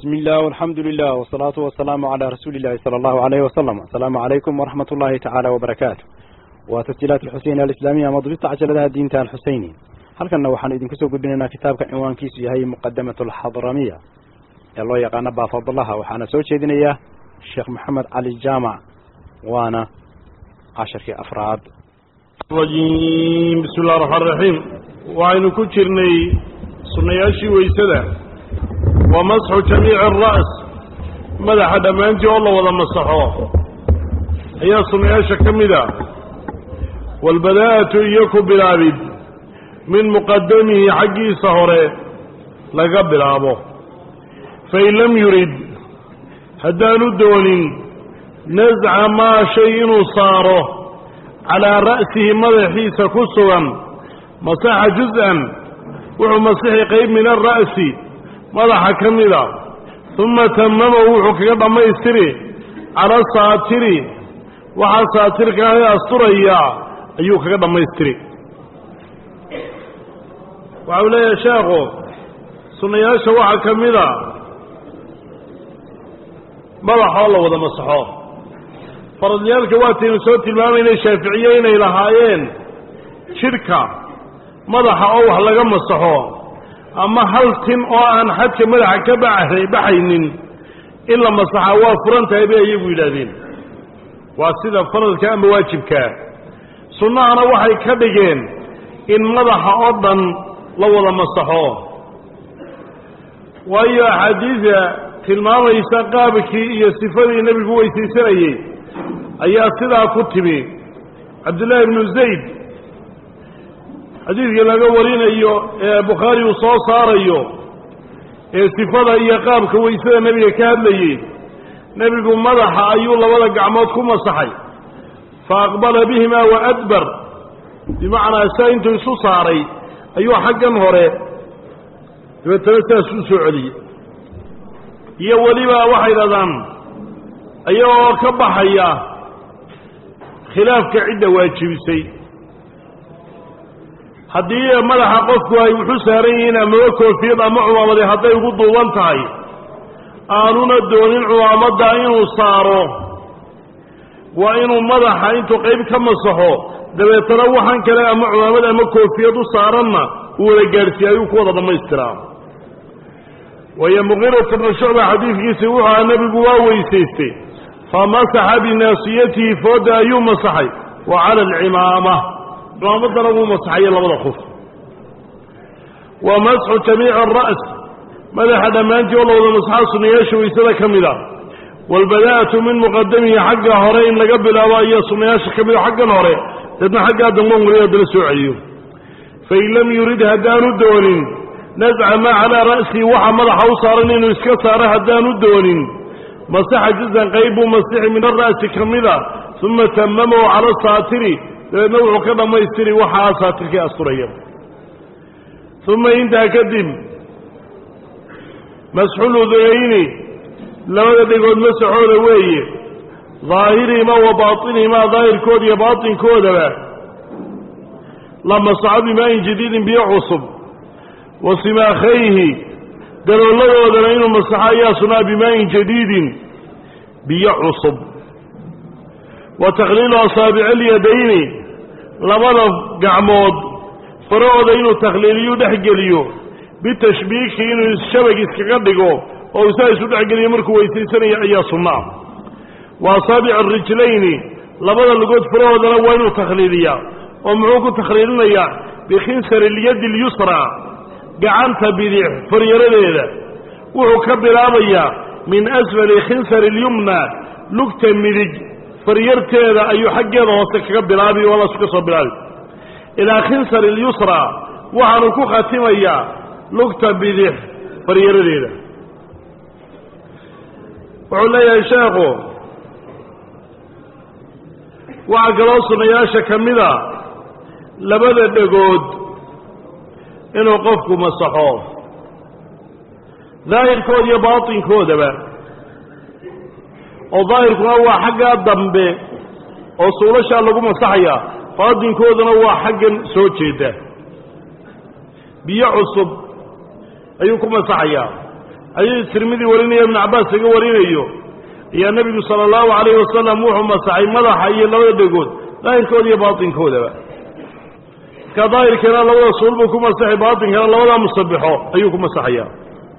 بسم الله والحمد لله والصلاة والسلام على رسول الله صلى الله عليه وسلم السلام عليكم ورحمة الله تعالى وبركاته وتسجيلات الحسين الإسلامية مضبطة عجلة دين تان حسيني هل كان وحن إذن كسو قدنا كتابك عنوان كيسو هي مقدمة الحضرمية يلا يقانا بافضل الله وحانا سوى شيدنا إياه الشيخ محمد علي الجامع وانا عشر كي أفراد الرجيم بسم الله الرحمن الرحيم وعين كترني سنياشي ويسده ومسح جميع الرأس مدح دمانتي والله وضا مسحوه هي سنياشا كمدا والبداءة إياكو بلابد من مقدمه حقي سهره لقبل أبوه فإن لم يرد هدان الدول نزع ما شيء صاره على رأسه مدحيس كسوا مسح جزءا وهو مسح قيب من الرأس مدح كمدا ثم تممه وحكي ضميستري على الساتري وحا ساترك هي أسطرية أيوك ضميستري وعلي يا شيخو سنياشا وحا كمدا مدح الله وذا مسحوه faradyaalka waataynu soo tilmaamayna shaaficiye inay lahaayeen jidhka madaxa oo wax laga masaxo ama hal tin oo aan xadka madaxa ka baxaynin in la masaxaa waa furan tahay bay iyagu yidhaahdeen waa sida faradka ama waajibkaa sunnahana waxay ka dhigeen in madaxa oo dhan la wada masaxo waayo axaadiida tilmaamaysa qaabkii iyo sifadii nebigu weysaysanayey ayaa sidaa ku timi cabdullaahi ibnu zayd xadiidkii laga warinayo ee bukhaari uu soo saarayo ee sifada iyo qaabka weysada nebiga ka hadlayey nebigu madaxa ayuu labada gacmood ku masaxay fa aqbala bihimaa wa adbar bimacnaa saa intuu isu saaray ayuu xaggan hore dabeetana sidaas u soo celiyey iyo weliba waxay dhahdaan ayagoo ka baxaya khilaafka cidda waajibisay haddii madaxa qofku ay wuxu saaran yihiin amaba koofiyad ama cumaamadi hadday ugu duuban tahay aanuna doonin cumaamadda inuu saaro waa inuu madaxa intuu qayb ka masaxo dabeetana waxaan kale ama cumaamad ama koofiyad u saaranna uu wada gaadhsiiye ayuu ku wada dhammaystiraa waayo muqiirata bnu shucba xadiidkiisi wuxuu aha nebigu waa weysaystay famasaxa binaasiyatihi fooda ayuu masaxay wa cala alcimaama cimaamadana wuu masaxaye labada qof wa masxu jamiici ara's madaxa dhammaantii oo la wada masaxa sunnayaasha waysada ka mid a waalbadaa'atu min muqadamihi xagga hore in laga bilaabo ayaa sunnayaasha ka mida xaggan hore deedna xaggaa damban weliba haddana soo celiyo fain lam yurid haddaanu doonin nasca maa calaa ra'sihi waxa madaxa u saaran inuu iska saaro haddaanu doonin masaxa juzan qayb buu masixi min ara'si ka mida uma tamamahu cala saatiri dabeedna wuxuu ka dhammaystiri waxaa saatirkii asturaya uma intaa kadib masxuludunayni labada dhegood masaxooda weeye daahirihimaa wa baatinihimaa daahirkooda iyo baatinkoodaba la masaxo bimaayin jadiidin biyo cusub wa simaakhayhi dalooladoodana inuu masaxo ayaa sunaa bimaayin jadiidin biyo cusub wa takhliilu asaabici alyadayni labada gacmood farahooda inuu takhliiliyu dhex geliyo bitashbiiki inuu shabag iskaga dhigo oo isaa isu dhexgeliyo markuu weysaysanayo ayaa sunnaa wa asaabici arijlayni labada lugood farahoodana waa inuu takhliiliyaa oo muxuu ku takhliilinayaa bikhinsari ilyadi اlyusraa gacanta bidix faryaradeeda wuxuu ka bilaabayaa min asfali khinsari اlyumna lugta midig faryarteeda ayuu xaggeeda hoose kaga bilaabi waadaasu ka soo bilaabi ilaa khinsari اlyusra waxaanu ku khatimayaa lugta bidix faryaradeeda wuxuu leeyahay sheekhu waxaa kaloo sunnayaasha ka mida labada dhegood inuu qofku masaxo daahirkooda iyo baatinkoodaba oo daahirkuna waa xaggaa dambe oo suulashaa lagu masaxaya baatinkooduna waa xaggan soo jeeda biyo cusub ayuu ku masaxayaa xadiis tirmidi warinaya ibnu cabbaas laga warinayo ayaa nebigu sala allahu calayhi wasalam wuxuu masaxay madaxa iyo labada dhegood daahirkooda iyo baatinkoodaba markaa daahirkana labada suul buu ku masaxay baatinkana labadaa musabixo ayuu ku masaxayaa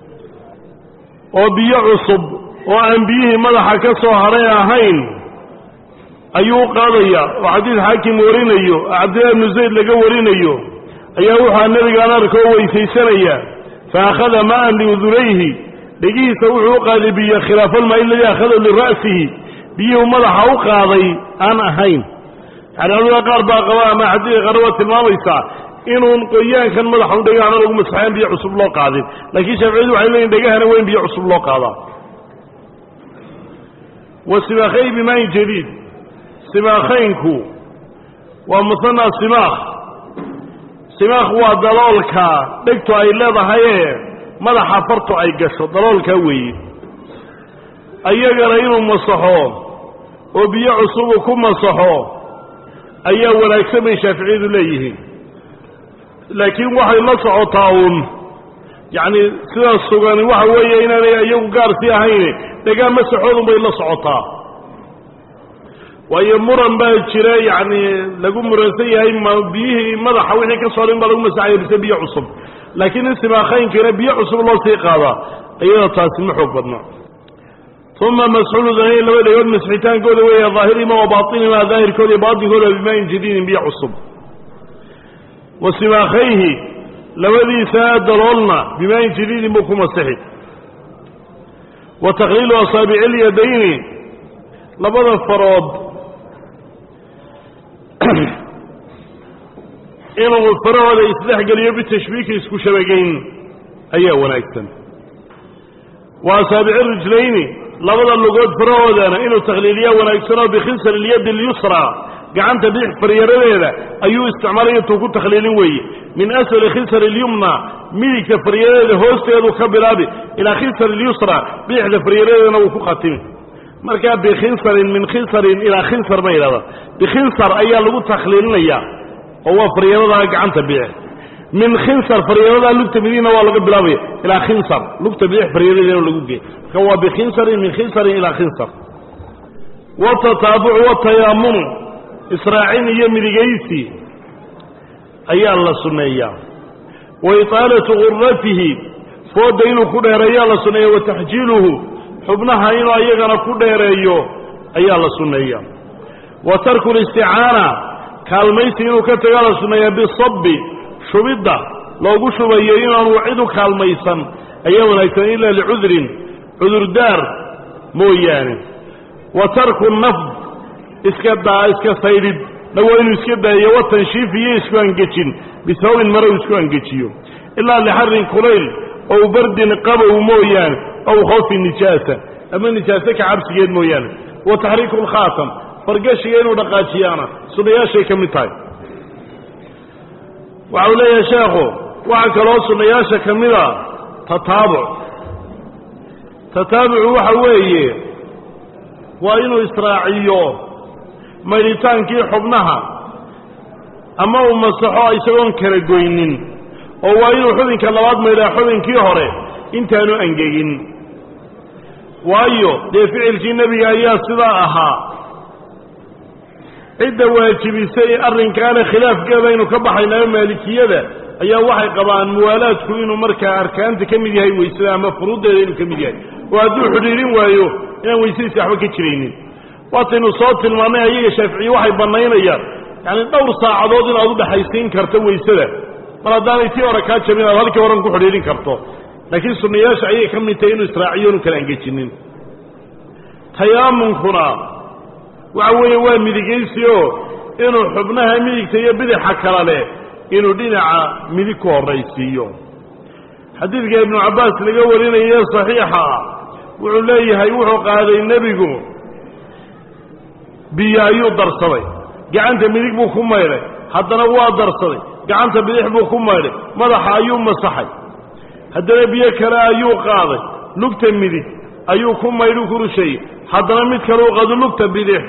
oo biyo cusub oo aan biyihii madaxa ka soo hadhay ahayn ayuu u qaadaya oo xadiid xaakim warinayo oo cabdillahi ibnu zayd laga warinayo ayaa wuxua nebigaan arkoo weysaysanaya fa akhada maa'an liudunayhi dhegihiisa wuxuu u qaaday biyo khilaafalmaa iladii akhadahu lira'sihi biyuhu madaxa u qaaday aan ahayn yani culamada qaar baa qaba ama xadiidka qaar waa tilmaamaysaa inuun qoyaankan madaxa u dhegahana lagu masaxayn biyo cusub loo qaadin laakiin shaaficiyadu waxay leeyihin dhegahana waa in biyo cusub loo qaadaa wa simaakhayn bimaayin jadiid simaakhaynku waa musanaa simaakh simaakh waa daloolka dhegtu ay leedahayee madaxa fartu ay gasho daloolkaa weeye ayagana inuu masaxo oo biyo cusubu ku masaxo ayaa wanaagsan bay shaaficiyadu leeyihiin laakiin waxay la socotaa uun yacni sidaas sugani waxa weeye inaanay iyagu gaarsii ahayne dhegaan masaxoodun bay la socotaa waayo muran baa jira yacni lagu muransan yahay ma biyihii madaxa wixii ka soorin baa lagu masaxaya bise biyo cusub laakiin in simaakaynkana biyo cusub loo sii qaadaa iyada taasi ma xoog badna uma masxuuludanayn laba dhegood masxitaankooda weeye daahirihima wa baatinihima daahirkooda iyo baatinkooda bimaayin jadiidin biyo cusub wa simaakhayhi labadiisa daloolna bimaayin jadiidin buu ku masixi wa takliilu asaabici ilyadayni labada farood inuu farahooda isdhexgeliyo bitashbiiki isku shabagayn ayaa wanaagsan wa asaabici rijlayni labada lugood farahoodana inuu takhliiliyaa wanaagsanoo bikhinsar ilyadi اlyusra gacanta bidix faryaradeeda ayuu isticmaalay intuu ku takhliilin weeye min asfali khinsar اlyumna midigta faryaradeeda hoosteedu ka bilaabi ilaa khinsar اlyusra bidixda faryaradeedana wuu ku khatimi markaa bikhinsarin min khinsarin ilaa khinsar ba yidhahda bikhinsar ayaa lagu takhliilinayaa oo waa faryaradaa gacanta bidix min khinsar faryaradaa lugta midigna waa laga bilaabaya ilaa khinsar lugta bidix faryaradeena lagu geey marka waa bikhinsarin min khinsarin ilaa khinsar watataabucu watayaamunu israacin iyo midigaysi ayaa la sunneeyaa wa itaalatu gurratihi fooda inuu ku dheereeyaa la sunneeya wa taxjiiluhu xubnaha inuu ayagana ku dheereeyo ayaa la sunneeya wa tarku listicaana kaalmaysi inuu ka tagaa la sunneeyaa bisabbi shubidda loogu shubayo inaanu cid u kaalmaysan ayaa wanaagsan ilaa licudrin cudurdaar mooyaane wa tarku nafd iska daa iska saydhid dhawaa inuu iska daayo wa tanshiif iyo isku angejin bisababin mare uu isku angejiyo ilaa lixarin kulayl ow bardin qabow mooyaane ow khawfi nijaasa ama nijaase ka cabsigeed mooyaane wa taxriiku lkhaatam fargashiga inuu dhaqaajiyaana sunnayaashay ka mid tahay waxa uu leeyahay sheekhu waxaa kaloo sunnayaasha ka mida tataabuc tataabucu waxa weeye waa inuu israaciyo maydhitaankii xubnaha ama uu masaxo isagoon kala goynin oo waa inuu xubinka labaad maydhaa xubinkii hore intaanu angegin waayo dee ficilkii nebiga ayaa sidaa ahaa cidda waajibisay arrinkaana khilaafkeeda aynu ka baxaynayo maalikiyada ayaa waxay qabaan muwaalaadku inuu markaa arkaanta ka mid yahay weysada ama furuuddeeda inuu ka mid yahay oo hadduu xidhiirin waayo inaan weysadiisi waxba ka jiraynin waataynu soo tilmaannay ayaga shaaficiye waxay bannaynayaan yacani dhowr saacadood inaad u dhexaysiin karto weysada mar haddaanay tii hore kaa jabin aad halkii horan ku xidhiirin karto laakiin sunnayaasha ayay ka mid tahay inuu israaciyo inu kala angejinin tayaamunkuna waxa weeye waa midigaysi oo inuu xubnaha midigta iyo bidixa kala leh inuu dhinaca midig ku horraysiiyo xadiidka ibnu cabbaas laga warinaye saxiixa ah wuxuu leeyahay wuxuu qaaday nebigu biyo ayuu darsaday gacanta midig buu ku maydhay haddana waa darsaday gacanta bidix buu ku maydhay madaxa ayuu masaxay haddana biyo kale ayuu qaaday lugta midig ayuu ku maydhu ku rusheeyey haddana mid kale u qaado lugta bidix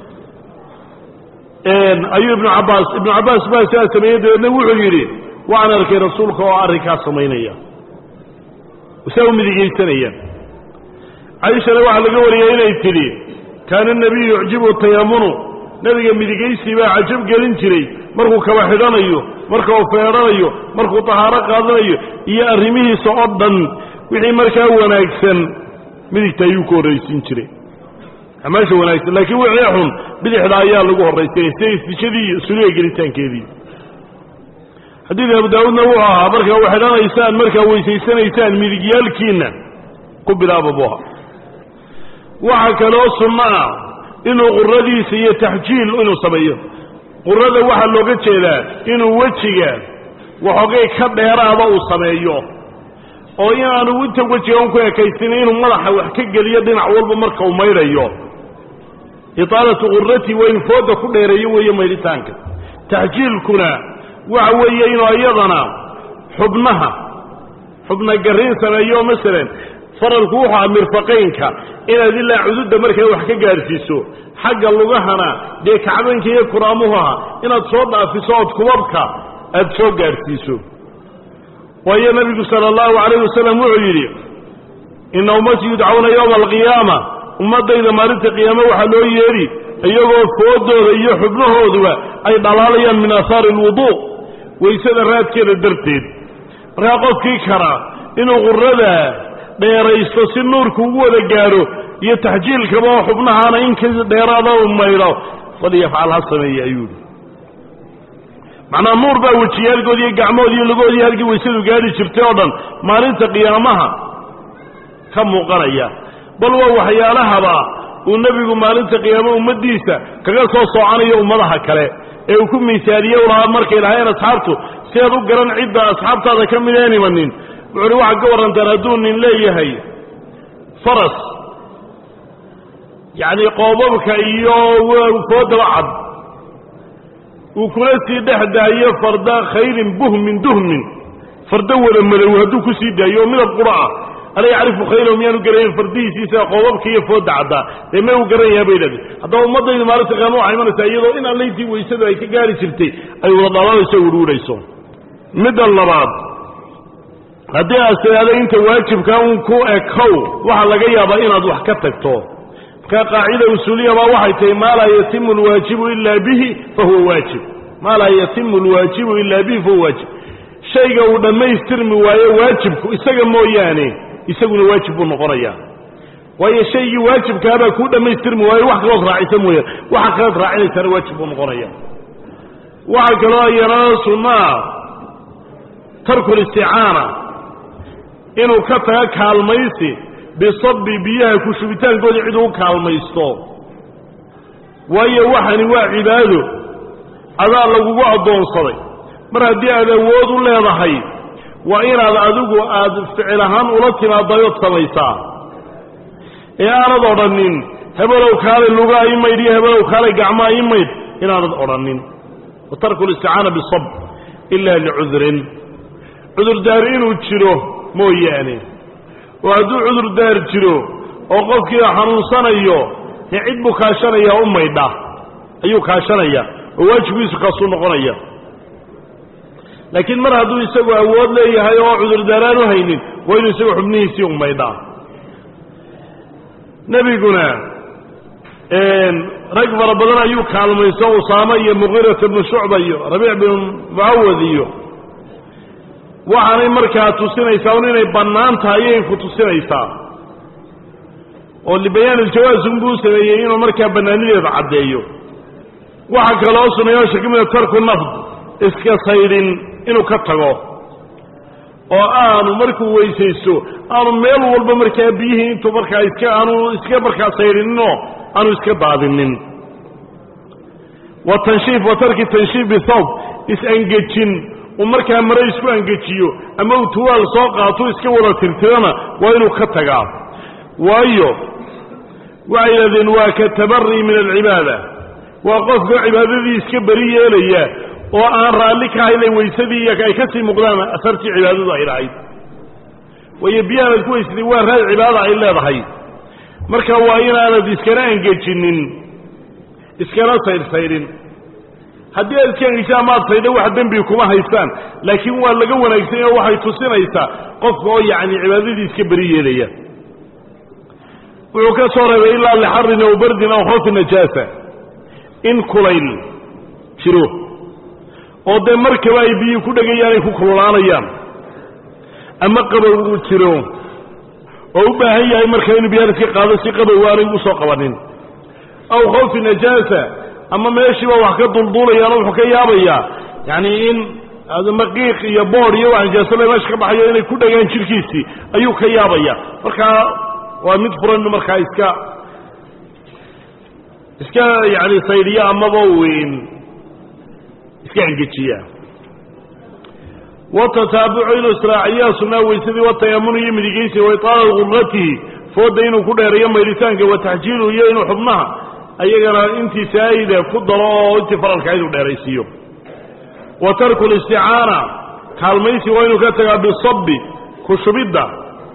ayuu ibnu cabbaas ibnu cabbaas baa sidaa sameeyey dabeedna wuxuu yidhi waan arkay rasuulka oo arrinkaas samaynaya saa u midigaysanayaan caishana waxaa laga wariyay inay tidhi kaana nebiyu yucjibu tayamunu nebiga midigaysi baa cajab gelin jiray markuu kaba xidhanayo marka uu feedhanayo markuu tahaaro qaadanayo iyo arrimihiisa oo dhan wixii markaa wanaagsan midigta ayuu ku horraysiin jiray amaasha wanaagsan laakiin wixii xun bidixda ayaa lagu horraysanay sida istijadii iyo suliga gelitaankeedii xadiidka abu daawuudna wuxuu ahaa markaa u xidhanaysaan markaa weysaysanaysaan midigyaalkiinna ku bilaaba buu ahaa waxaa kaloo sunno ah inuu quradiisa iyo taxjiil inuu sameeyo qurada waxaa looga jeedaa inuu wejiga waxoogay ka dheeraada uu sameeyo oo inaanu inta wejiga un ku ekaysina inuu madaxa wax ka geliyo dhinac walba marka uu maydhayo itaalatu qurati waa inuu fooda ku dheereeyo weeye maydhitaanka taxjiilkuna waxa weeye inuu iyadana xubnaha xubna garriin sameeyo masalan faralku wuxuu aha mirfaqaynka inaad ilaa cududda markaa wax ka gaadhsiiso xagga lugahana dee kacbanka iyo kuraamuhaha inaad soo dhaafiso ood kubabka aad soo gaadhsiiso waayo nebigu sala allahu calayh wasalam wuxuu yidhi ina ummatii yudcauna yowma alqiyaama ummaddayda maalinta qiyaame waxaa loo yeedhi iyagoo foodooda iyo xubnahooduba ay dhalaalayaan min aahaari alwuduu waysada raadkeeda darteed markaa qofkii kara inuu qurada dheeraysto si nuurku ugu wada gaadho iyo taxjiilkaba oo xubnahaana in ka dheeraada u maydho falyafcal ha sameeye ayuu yidhi macnaa nuur baa wejiyaalkoodi iyo gacmoodi iyo lugoodii halkii waysadu gaadhi jirtay oo dhan maalinta qiyaamaha ka muuqanaya bal waa waxyaalahaba uu nebigu maalinta qiyaame ummaddiisa kaga soo soocanayo ummadaha kale ee uu ku miisaaniye u lahaa markay lahayn asxaabtu si aad u garan cidda asxaabtaada ka mid een imanin wuxu uhi waxaad ka warrantaan hadduu nin leeyahay faras yacni qoobabka iyo foodaba cad uu kula sii dhex daayo farda khayrin buhmin duhmin fardo wada madow hadduu ku sii daayo oo midab qura ah ala yacrifu khayrahu miyaanu garanayn fardihiisiisa qoobabka iyo fooda caddaa dee may u garanayaa bay idhahdeen haddaba ummaddaydu maalinta qiyaama waxay imanaysaa iyadoo in allayntii waysadu ay ka gaari jirtay ay wada dhalaanayso wirwirayso midda labaad haddii aad tidhaahdo inta waajibka un ku ekow waxaa laga yaabaa inaad wax ka tagto markaa qaacida usuuliya baa waxay tahay maa laa yatimu alwaajibu ila bihi fahuwa waajib maa laa yatimu alwaajibu ila bihi fahuwa waajib shayga uu dhammaystirmi waayo waajibku isaga mooyaane isaguna waajib buu noqonayaa waayo shaygii waajibkaabaa kuu dhammaystirmi waayo wax kalood raacisa mooyaane waxa kalood raacinaysaana waajib buu noqonaya waxaa kaloo iyana sunnaa tarku listicaana inuu ka taga kaalmaysi bisabi biyaha ku shubitaankooda cid uu kaalmaysto waayo waxani waa cibaado adaa lagugu addoonsaday mar haddii aad awood u leedahay waa inaad adigu aad ficil ahaan ula timaadayood samaysaa ee aanad odhanin hebelow kaalay lugaa ii maydh iyo hebelow kaalay gacmaa ii maydh inaanad odhanin wa tarku listicaana bisab ila licudrin cudurdaar inuu jiro mooyaane oo hadduu cudurdaar jiro oo qofkii xanuunsanayo dee cid buu kaashanayaa u maydha ayuu kaashanaya oo waajibkiisu kaasuu noqonaya laakiin mar hadduu isagu awood leeyahay oo cudurdaaraan u haynin waa inuu isagu xubnihiisii u maydhaa nebiguna rag fara badan ayuu kaalmayso usaama iyo muqiirata bnu shucba iyo rabiic binu mucawad iyo waxaanay markaa tusinaysaa un inay bannaan tahay ayay ku tusinaysaa oo libayaan iljawaas unbuu sameeyey inuu markaa bannaanideeda caddeeyo waxaa kaloo sunayaasha ka mida tarku nafd iska saydhin inuu ka tago oo aanu markuu weysaysto aanu meel walba markaa biyihii intuu markaa iska aanu iska markaa saydhininoo aanu iska daadinin wa tanshiif wa tarki tanshiif bithawb is-angejin uu markaa mare isku angejiyo ama uu tuwaal soo qaato iska wada tirtirana waa inuu ka tagaa waayo waxay yidhahdeen waa ka tabari min alcibaada waa qofka cibaadadii iska beri yeelaya oo aan raalli ka haynay weysadii iyo ay ka sii muuqdaan asartii cibaadadu ay lahayd waayo biyahaanad ku weysatay waa raad cibaada ay leedahay marka waa inaanad iskana angejinin iskana saydhsaydhin haddii aad iska engeshaa maad saydha wax dembi kuma haystaan laakiin waa laga wanaagsan oo waxay tusinaysaa qofka oo yacni cibaadadii iska beri yeelaya wuxuu ka soo reebay ilaa lixarin aw bardin aw khawfi najaasa in kulayl jiro oo dee markaba ay biyii ku dhegayaan ay ku kululaanayaan ama qabow uu jiro oo u baahan yahay marka inuu biyaar iska qaado si qabow aanay ugu soo qabanin aw khawfi najaasa ama meeshiiba wax ka dulduulayaanoo wuxuu ka yaabayaa yacni in maqiiq iyo bood iyo wax najaasole meesha ka baxayo inay ku dhegaan jirkiisii ayuu ka yaabaya markaa waa mid furan inu markaa iska iska yani saydhiya amaba weyn iska engejiya watataabucu inuu israaciyaa sunaa weysadii watayamunu iyo midigeysi wa itaala gurratihi fooda inuu ku dheereeyo maydhitaanka wa taxjiiluhu iyo inuu xubnaha ayagana intii saayida ku daro oo intii faralka inuu dheeraysiiyo wa tarku listicaana kaalmaysi waa inuu ka tagaa bisabi ku shubidda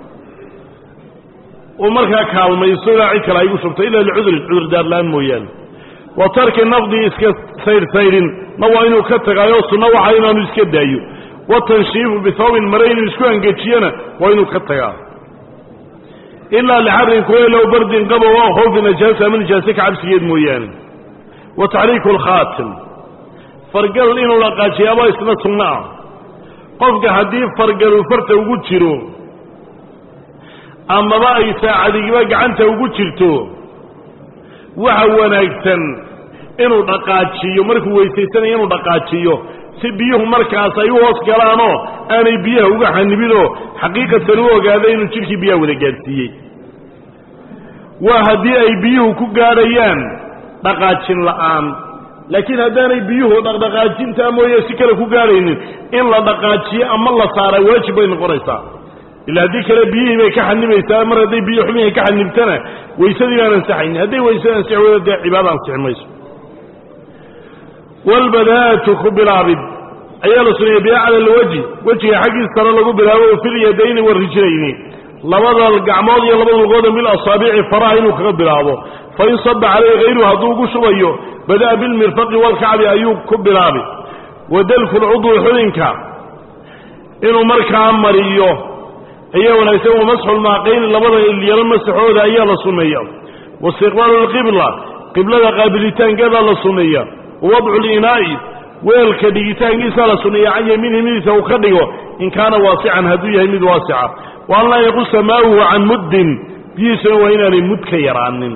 uu markaa kaalmayso ilaa cid kale ay gu shubto ila licudrin cudurdaarlaan mooyaane wa tarki nafdi iska saydhsaydhin na waa inuu ka tagaayo sunno waxa inaanu iska daayo watanshiifu bihawbin mare inuu isku angejiyana waa inuu ka tagaa ilaa lixarin kuwaylow bardin qabow oo khawfi najaasa ama nijaase ka cabsigeed mooyaane wa taxriiku alkhaatim fargal inuu dhaqaajiyaaba isna sunno ah qofka haddii fargalu farta ugu jiro amaba ay saacadigiba gacanta ugu jirto waxa wanaagsan inuu dhaqaajiyo markuu weysaysanayo inuu dhaqaajiyo si biyuhu markaas ay u hoos galaanoo aanay biyaha uga xanibinoo xaqiiqatan u ogaada inuu jidhkii biyaha wada gaadhsiiyey waa haddii ay biyuhu ku gaadhayaan dhaqaajin la'aan laakiin haddaanay biyuhu dhaqdhaqaajintaa mooye si kale ku gaadhaynin in la dhaqaajiyo ama la saara waajib bay noqonaysaa ila haddii kale biyihii bay ka xanibaysaa mar hadday biyo xumihii ka xanibtana weysadii baan ansaxaynin hadday weysada ansixi weydo dee cibaada ansixi mayso walbadaatu ku bilaabid ayaa la suneeyey biacla alwaji wejiga xaggiis sare lagu bilaabo filyadayni warijlayni labada gacmood iyo labada lugooda bil asaabici faraha inuu kaga bilaabo fain saba calayhi hayruhu hadduu ugu shubayo bada'a bilmirfaqi walkacbi ayuu ku bilaabi wadalku lcudwi xubinka inuu markaa mariyo ayaa wanaagsan wamasxu lmaaqayni labada ilyaro masaxooda ayaa la sunneeya waistiqbaalu lqibla qiblada qaabilitaankeeda la sunneeya wawadcu linaa'i weelka dhigitaankiisa la sunneeya can yamiinihi midiisa uu ka dhigo in kaana waasican hadduu yahay mid waasica wa an laa yaqusa maauhu can muddin biyihiisuna waa inaanay mud ka yaraanin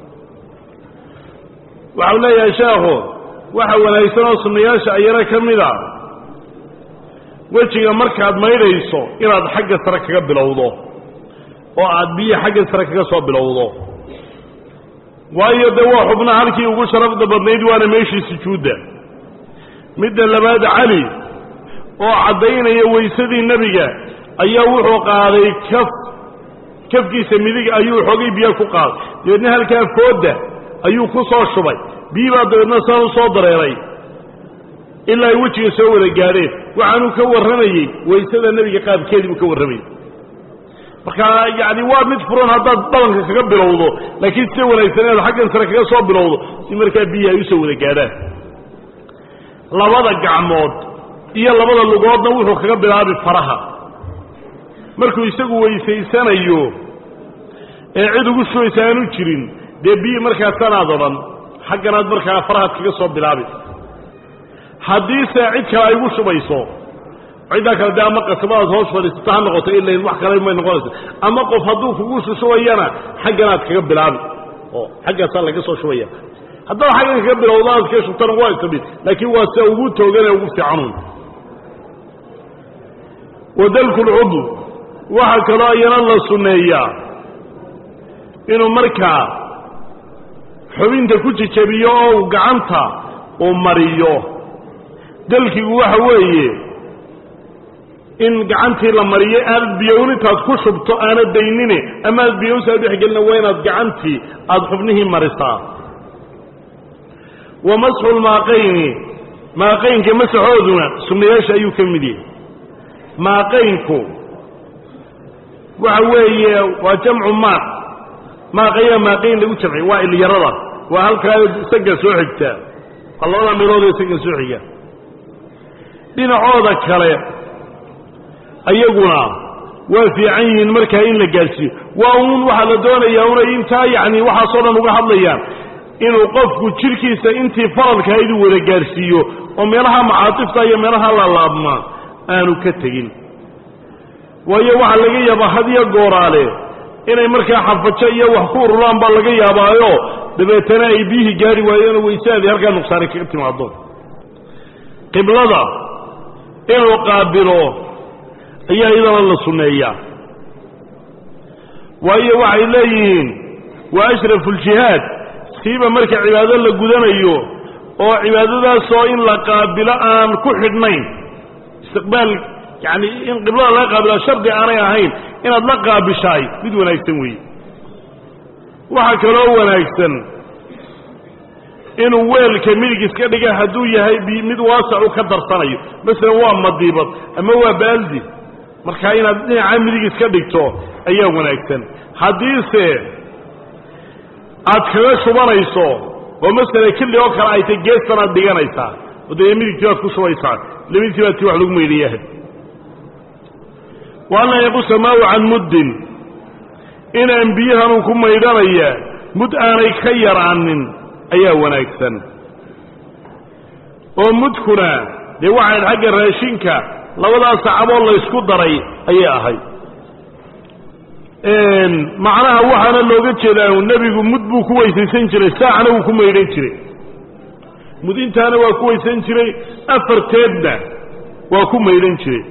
waxau leeyahay sheekhu waxa wanaagsan oo sunnayaasha ayana ka mid a wejiga markaad maydhayso inaad xagga sare kaga bilowdo oo aad biyo xagga sare kaga soo bilowdo waayo dee waa xubnaha halkii ugu sharafda badnayd waana meeshii sujuudda midda labaad cali oo caddaynaya weysadii nebiga ayaa wuxuu qaaday kaf kafkiisa midig ayuu xoogay biyo ku qaaday dabeedna halkaa foodda ayuu ku soo shubay biyi baa dabeedna saan u soo dareeray ilaa ay wejiga soo wada gaadheen waxaanuu ka warramayey waysada nebiga qaabkeedii buu ka warramayey marka yacni waa mid furan haddaad dhabanka kaga bilowdo laakiin sida wanaagsan inaad xaggan sare kaga soo bilowdo si markaa biyihi ay usoo wada gaadhaan labada gacmood iyo labada lugoodna wuxuu kaga bilaabi faraha markuu isagu weysaysanayo ee cid ugu shubaysa aanu jirin dee biyi markaasanaad odhan xagganaad markaa farahaad kaga soo bilaabi haddiise cid kale ay ugu shubayso ciddaa kale dee ama qasabadaad hoos fadhiisato ha noqoto ilain wax kale may noqonaysa ama qof hadduu kugu shushubayana xagganaad kaga bilaabi oo xaggaasaa laga soo shubaya haddaad xaggan kaga bilowdo aad ka shubtana waa istamid laakiin waa sida ugu tooganee ugu fiicanuun wadalku lcudw waxaa kaloo iyana la sunneeyaa inuu markaa xubinta ku jejabiyo oo uu gacanta uu mariyo dalkigu waxa weeye in gacantii la mariyo aanad biyown intaad ku shubto aanad daynine ama aad biyowsaa dhexgelina waa inaad gacantii aada xubnihii marisaa wa masxu lmaaqayni maaqaynka masaxooduna sunnayaasha ayuu ka mid yahay maaqaynku waxa weeye waa jamcu maaq maaqayaa maaqayn lagu jamciy waa ilyarada waa halkaa isaga soo xigtaa waa labada meelood ee isaga soo xiga dhinacooda kale ayaguna waa fiican yihiin markaa in la gaadhsiiyo waa uun waxaa la doonayaa unay intaa yacni waxaasoo dhan uga hadlayaan inuu qofku jidhkiisa intii faralka iduu wada gaadhsiiyo oo meelaha macaatifta iyo meelaha laalaabmaa aanu ka tegin waayo waxaa laga yaabaa hadiyo gooraale inay markaa xafajo iyo wax ku ururaan baa laga yaabaayo dabeetana ay biyihii gaari waayeenoo waysaadii halkaa nuqsaani kaga timaado qiblada inuu qaabilo ayaa iyadana la sunneeyaa waayo waxay leeyihiin waa ashrafu ljihaad siiba marka cibaado la gudanayo oo cibaadadaasoo in la qaabilo aan ku xidhnayn istiqbaal yacani in qiblada laga qaabila shardi aanay ahayn inaad la qaabishaay mid wanaagsan weeye waxaa kaloo wanaagsan inuu weelka midig iska dhiga hadduu yahay mid waasacu ka darsanayo masalan waa madiibad ama waa baaldi markaa inaad dhinaca midig iska dhigto ayaa wanaagsan haddiise aad kaga shubanayso oo masala kili oo kale ay tay geestan aad dhiganaysaa oo dee midigtii baad ku shubaysaa labadiisii baad tii wax lagu meydhayahay wa an laa yaqusa maahu can muddin inaan biyahanuu ku maydhanaya mud aanay ka yaraanin ayaa wanaagsan oo mudkuna dee waxayd xagga raashinka labadaas sacaboo laysku daray ayay ahayd macnaha waxaana looga jeedaa nebigu mud buu ku weysaysan jiray saacna wuu ku maydhan jiray mud intaana waa ku weysan jiray afarteedna waa ku maydhan jiray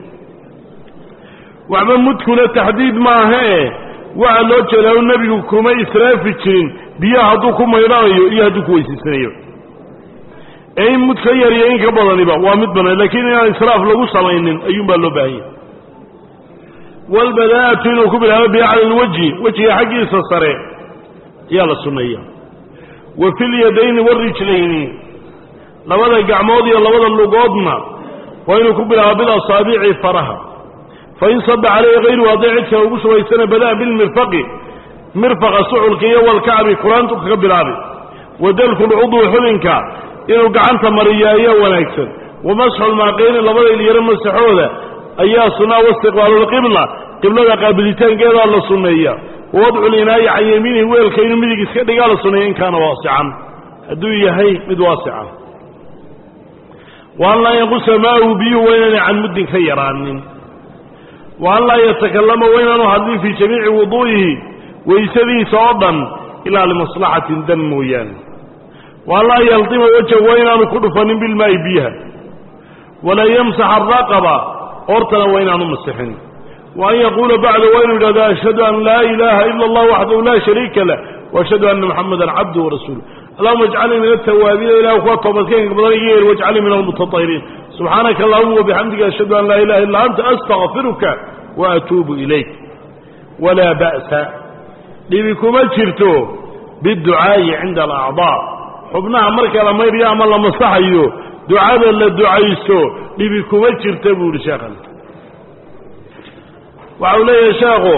waxba mudkuna taxdiid maahee waxaa loo jeedaa nebigu kuma israafi jirin biyaha hadduu ku maydhanayo iyo hadduu ku weysaysanayo ee in mud ka yariyo in ka badaniba waa mid bannaan lakiin inaan israaf lagu samaynin ayuunbaa loo baahan yahay walbadaa'atu inuu ku bilaabo biha cala alwajhi wejiga xaggiisa sare ayaa la sunneeya wa fi lyadayni warijlayni labada gacmood iyo labada lugoodna waa inuu ku bilaabo bilasaabici faraha fain saba calayhi hayruhu hadday cid kale ugu shubaysana bada'a bilmirfaqi mirfaqa suculka iyo walkacbi kuraantu kaga bilaabi wa dalku lcudwi xubinka inuu gacanta mariyo ayaa wanaagsan wa masxu lmaaqayni labada ilyaro masaxooda ayaa sunnaa waistiqbaalu lqibla qiblada qaabilitaankeedaa la sunneeya wa wadcu linaayi can yamiinihi weelka inuu midig iska dhigaa la sunneeya in kaana waasican hadduu yahay mid waasica wa an laa yanqusa maahu biyuhu waa inaanay can muddin ka yaraanin wa an laa yatakallama wa inaanu hadlin fii jamiici wuduu'ihi waysadiisa oo dhan ilaa limaslaxatin dan mooyaane wa an laa yaldima wajha waa inaanu ku dhufanin bilmaa'i biyaha walaa yamsax araqaba hortana waa inaanu masixin wa an yaquula bacda waa inuu yidhahdo ashhadu an laa ilaaha ila allah waxdahu laa shariika lah waashhadu anna muxamadan cabduhu warasuuluh allahuma ajcalnii min altawaabiina ilah kuwa toobadkeenka badan iga yeel wajcalnii min almutatahiriin subxaanaka allahuma wabixamdika ashhadu an laa ilaha illa anta astakfiruka wa atuubu ilayk walaa ba'sa dhibi kuma jirto biducaa'i cinda alacdaa xubnaha marka la maydhayo ama la masaxayo ducada la ducaysto dhibi kuma jirta buu ihi sheekhan waxa uu leeyahay sheekhu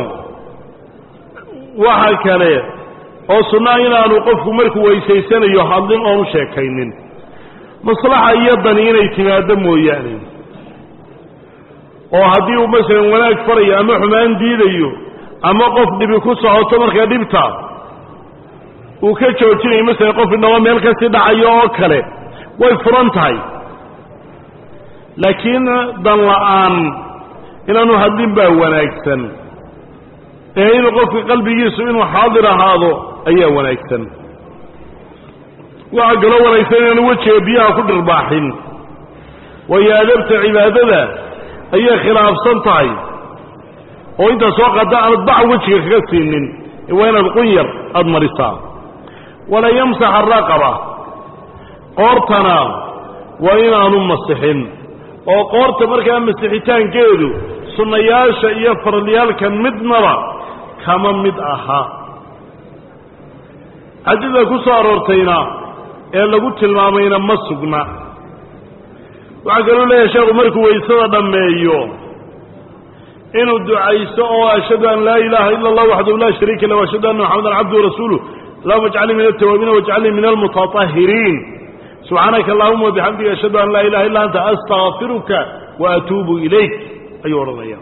waxa kale oo sunnaa inaanu qofku markuu weysaysanayo hadlin oonu sheekaynin maslaxa iyo dani inay timaaddo mooyaane oo haddii uu masalan wanaag farayo ama xumaan diidayo ama qof dhibi ku socoto markaa dhibta uu ka joojinayo masalan qof indhabo meel kasii dhacayo oo kale way furan tahay laakiin dan la'aan inaanu hadlin baa wanaagsan ee inuu qofka qalbigiisu inuu xaadir ahaado ayaa wanaagsan waxaa kaloo wanaagsan inaanu wejiga biyaha ku dhirbaaxin waayo adabta cibaadada ayay khilaafsan tahay oo intaa soo qaada aanad bac wejiga kaga siinin waa inaad qunyar aada marisaa wala yamsax araqaba qoortana waa inaanu masixin oo qoorta markaa masixitaankeedu sunnayaasha iyo faralyaalka midnaba kama mid aha xadida ku soo aroortayna ee lagu tilmaamayna ma sugna waxaa kaloo leeyahay sheekhu markuu waysada dhammeeyo inuu ducaysto oo ashhadu an laa ilaaha ila allah waxdahu laa shariika lah ashhadu anna maxamadan cabduhu rasuuluh allahuma ajcalnii min altawaabiina wajcalnii min almutatahiriin subxaanaka allahuma wabixamdiga ashhadu an laa ilaha illa anta astakfiruka wa atuubu ilayk ayuu odhanaya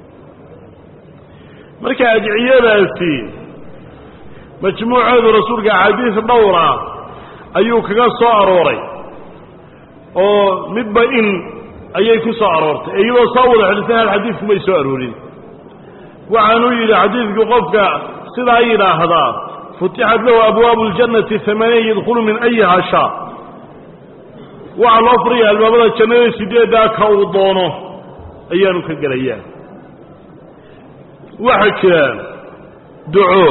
marka adciyadaasi majmuuceedu rasuulka axaadiis dhowra ayuu kaga soo arooray oo midba in ayay ku soo aroortay iyadoo soo wada xidhisan hal xadiidku may soo aroorin waxaanuu yidhi xadiidku qofka sidaa yidhaahdaa futixat lahu abwaabu اljannati amaaniya yadkhulu min ayiha shaa waxaa loo furaya albaabada jannada sideeddaa ka uu doono ayaanu ka gelayaa waxaa jira duco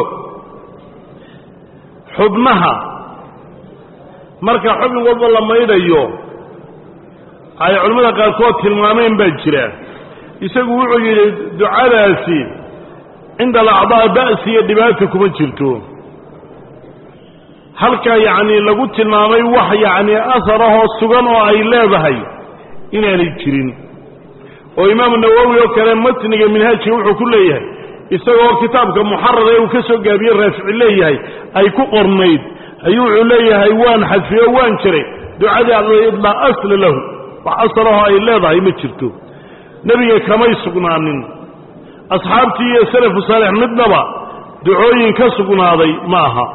xubnaha marka xubin walba la maydhayo ay culimmada qaarkood tilmaameen baa jira isagu wuxuu yidhi ducadaasi cinda alacdaa ba'si iyo dhibaata kuma jirto halka yacni lagu tilmaamay wax yacni asarahoo sugan oo ay leedahay inaanay jirin oo imaamu nawowi oo kale matniga minhaajka wuxuu ku leeyahay isagoo kitaabka muxarada ee uu ka soo gaabiye raafici leeyahay ay ku qornayd ayuu wuxuu leeyahay waan xadfiyo waan jiray ducadii adlayd laa asla lahu wax asarahoo ay leedahay ma jirto nebiga kamay sugnaanin asxaabtii iyo salafu saalix midnaba ducooyin ka sugnaaday ma aha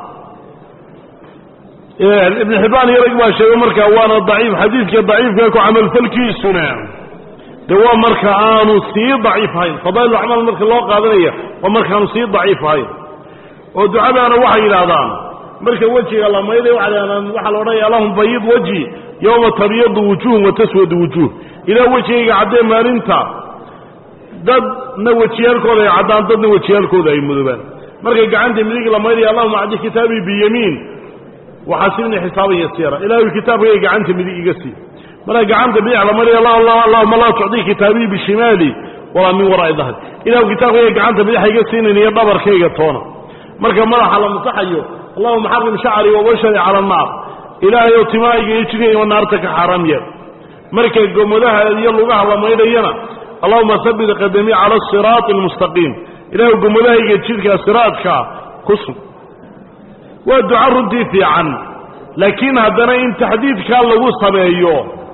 ibn xibbaan iyo rag baa sheegay markaa waana daciif xadiidka daciifka ku camalfalkiisuna de waa marka aanu sii daciif ahayn fadaa'il acmaal marka loo qaadanaya waa markaanu sii daciif ahayn oo ducadaana waxay yidhaahdaan marka wejiga la mayday waxaa la odhanaya allahum bayid wajhi yowma tabyadu wujuhum wa taswadu wujuh ilaa wejigayga caddee maalinta dadna wejiyaalkooda ay caddaan dadna wejiyaalkooda ay mudobaan markay gacanta midig la maydaya allahuma acdi kitaabii biyamiin waxaasibni xisaaban yasiira ilaahay kitaabkayga gacanta midig iga sii marka gacanta bidix la maydaya allahuma laa tucdii kitaabii bishimaali walaa min waraa'i dahri ilahu kitaabkayga gacanta bidixa iga siinayn iyo dhabarkayga toona marka madaxa la masaxayo allahuma xarim shacrii wabashari cala annaar ilaahay oo timahayga iyo jigayga naarta ka xaaraam yeel marka gomadaha iyo lugaha la maydhayana allahuma habit qadamii cala asiraati almustaqiim ilahay gomadahayga jidka siraadka ku sug waa duca runtii fiican laakiin haddana in taxdiidkaa lagu sameeyo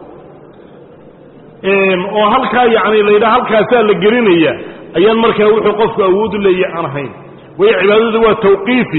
oo halkaa yacni la yidhaha halkaasaa la gelinaya ayaan markaa wuxuu qofku awoodu leeyahy aan ahayn waayo cibaadadu waa tawqiifi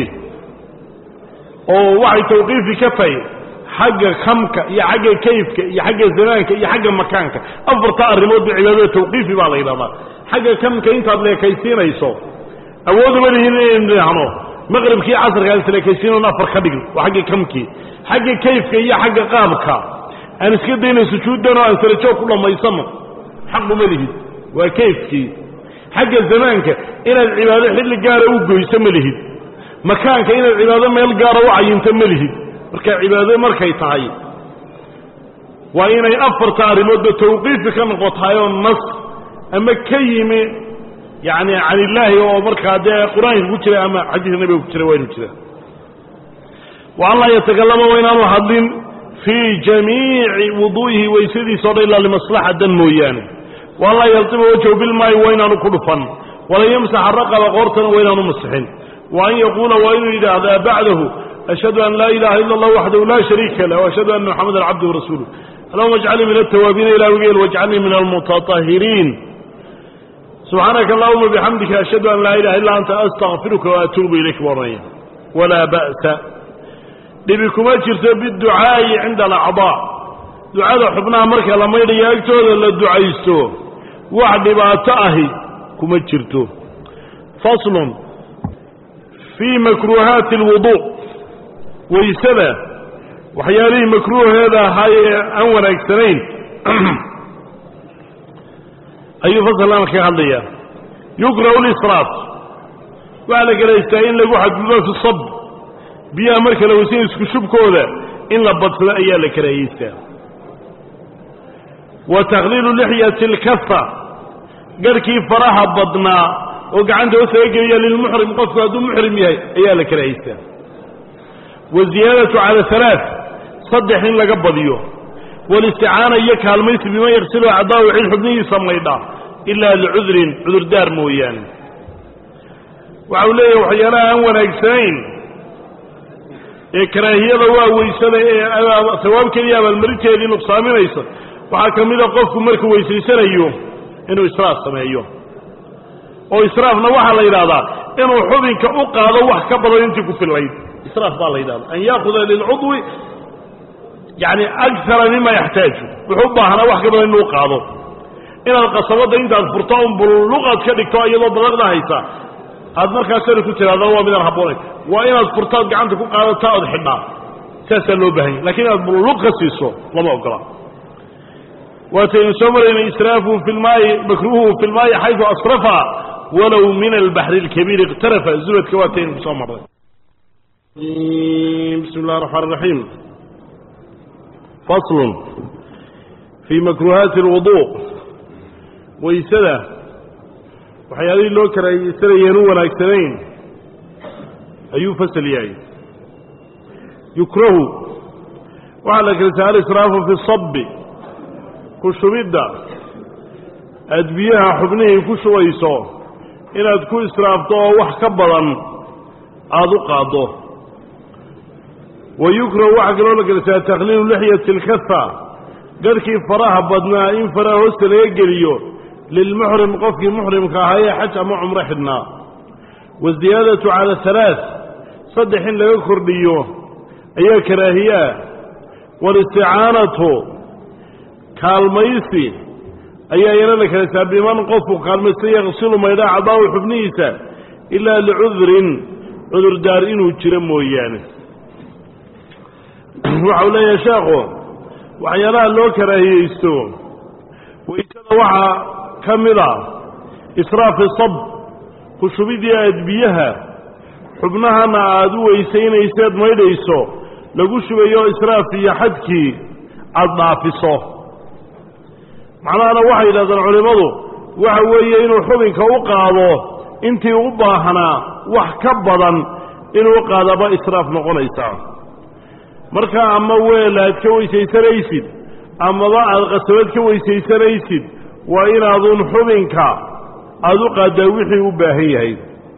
oo waxay tawqiifi ka tahay xagga kamka iyo xagga kayfka iyo xagga zamaanka iyo xagga makaanka afarta arrimoodba cibaadada tawqiifi baa la yidhahdaa xagga kamka intaad leekaysiinayso awooduma lihin inaynu idhaahno maqribkii casarkaan isleekaysiinon afar ka dhigno waa xagga kamkii xagga kayfka iyo xagga qaabka aan iska dayna sujuuddan oo aan sarajoog ku dhammaysano xaquma lihid waa kayfkii xagga zamaanka inaad cibaado xilli gaara u goyso ma lihid makaanka inaad cibaado meel gaara u cayinto ma lihid marka cibaado markay tahay waa inay afarta arrimoodba tawqiifi ka noqotahay oo nas ama ka yimi yacni can illaahi oo markaa dee qur-aanka ku jira ama xadiiska nabiga ku jira waa inu jira wa an laa yatakallama waa inaanu hadlin fii jamiici wuduu'ihi waysadiisa o dhan ilaa limaslaxa dan mooyaane wa an laa yaltima wajhu bilmaayi waa inaanu ku dhufan walan yamsaxa raqaba qoortana waa inaanu masixin wa an yaquula waa inuu yidhaahdaa bacdahu ashhadu an laa ilaha ila allah waxdahu laa shariika lah ashhadu ana moxamadan cabduhu rasuuluh allahuma ajcalnii min altawaabiina ilah wigeel wajcalnii min almutatahiriin subxaanaka allahuma bixamdika ashhadu an laa ilaha illa anta astakfiruka waatuubu ilayk baranaya walaa ba'sa dhibi kuma jirto biducaa'i cinda alacdaa ducada xubnaha marka la maydhayo agtooda la ducaysto wax dhibaato ahi kuma jirto faslun fii makruuhaati alwudu waysada waxyaalihii makruuheeda ahaa ee aan wanaagsanayn ayuu fasalkan kaga hadlaya yukrahu lisraaf waxaa la galaystaa in lagu xadgudo fi sab biyaha marka la weysan isku shubkooda in la badsado ayaa la karaahiystaa wa takhliilu lixyati alkafa garhkii faraha badnaa oo gacanta hoostaga geliya lilmuxrim qofku hadduu muxrim yahay ayaa la karaahiystaa wa ziyaadatu cala halaa saddex in laga badiyo walisticaana iyo kaalmaysi biman yaksilu acdaahu cid xubnihiisa maydha ilaa licudrin cudurdaar mooyaane waxa uu leeyahay waxyaalaha aan wanaagsanayn ee karaahiyada waa weysada ee sawaabkeedii abaalmarinteedii nuqsaaminaysa waxaa ka mida qofku markuu weysaysanayo inuu israaf sameeyo oo israafna waxaa la yidhahdaa inuu xubinka u qaado wax ka badan intii ku fillayd israaf baa la yidhahda an yaakuda lilcudwi yani akara mima yaxtaaju wuxuu u baahnaa wax ka badan inuu qaado inaad qasabadda intaad furto un bulluqaad ka dhigto iyadoo badaqda haysa aad markaa sari ku tiraada waa midaan habboonayn waa inaad furtaad gacanta ku qaadataa ood xidhaa saasaa loo baahanya lakiin inaad bulluq ka siiso lama ogola waataynu soo marayna israafuhu fi lmaayi makruuhu fi lmaayi xaydu asrafa walow min albaxri اlkabiir iqtarafa zubadka waataynu kusoo marray bismi اllahi الرaxmaan الraxiim fasl fii makruuhaati اlwudu waysada waxyaalihii loo karaahiyeysanayeen u wanaagsanayn ayuu fasal yahay yukrahu waxaa la kala alisraafu fi sabi ku shubidda aad biyaha xubnihii ku shubayso inaad ku israafto oo wax ka badan aada u qaaddo wa yukrahu waxaa kaloo la gelasaa takhliilu lixyati alkafa garhkii faraha badnaa in faraha hoosta laga geliyo lilmuxrim qofkii muxrimka ahaa ee xaj ama cumro xidhnaa waziyaadatu cala halaaث saddex in laga kordhiyo ayaa karaahiyaa walisticaanatu kaalmaysi ayaa iyana la kalasaa biman qofku kaalmaysta yaqsilu maydhaa cadaahu xubnihiisa ilaa licudrin cudurdaar inuu jiro mooyaane waxau leeyahay sheekhu waxyaalaha loo karaahiyeysto waysada waxaa ka mid a israafi sab ku shubidii aad biyaha xubnahana aada u weysaynayseed maydhayso lagu shubayo israaf iyo xadkii aada dhaafiso macnahana waxay yidhahdeen culimmadu waxa weeye inuu xubinka u qaado intii u baahnaa wax ka badan inuu qaadaba israaf noqonaysaa marka ama weel aad ka weysaysanaysid amaba aada qasabad ka weysaysanaysid waa inaadun xubinka aada u qaaddaa wixii u baahan yahay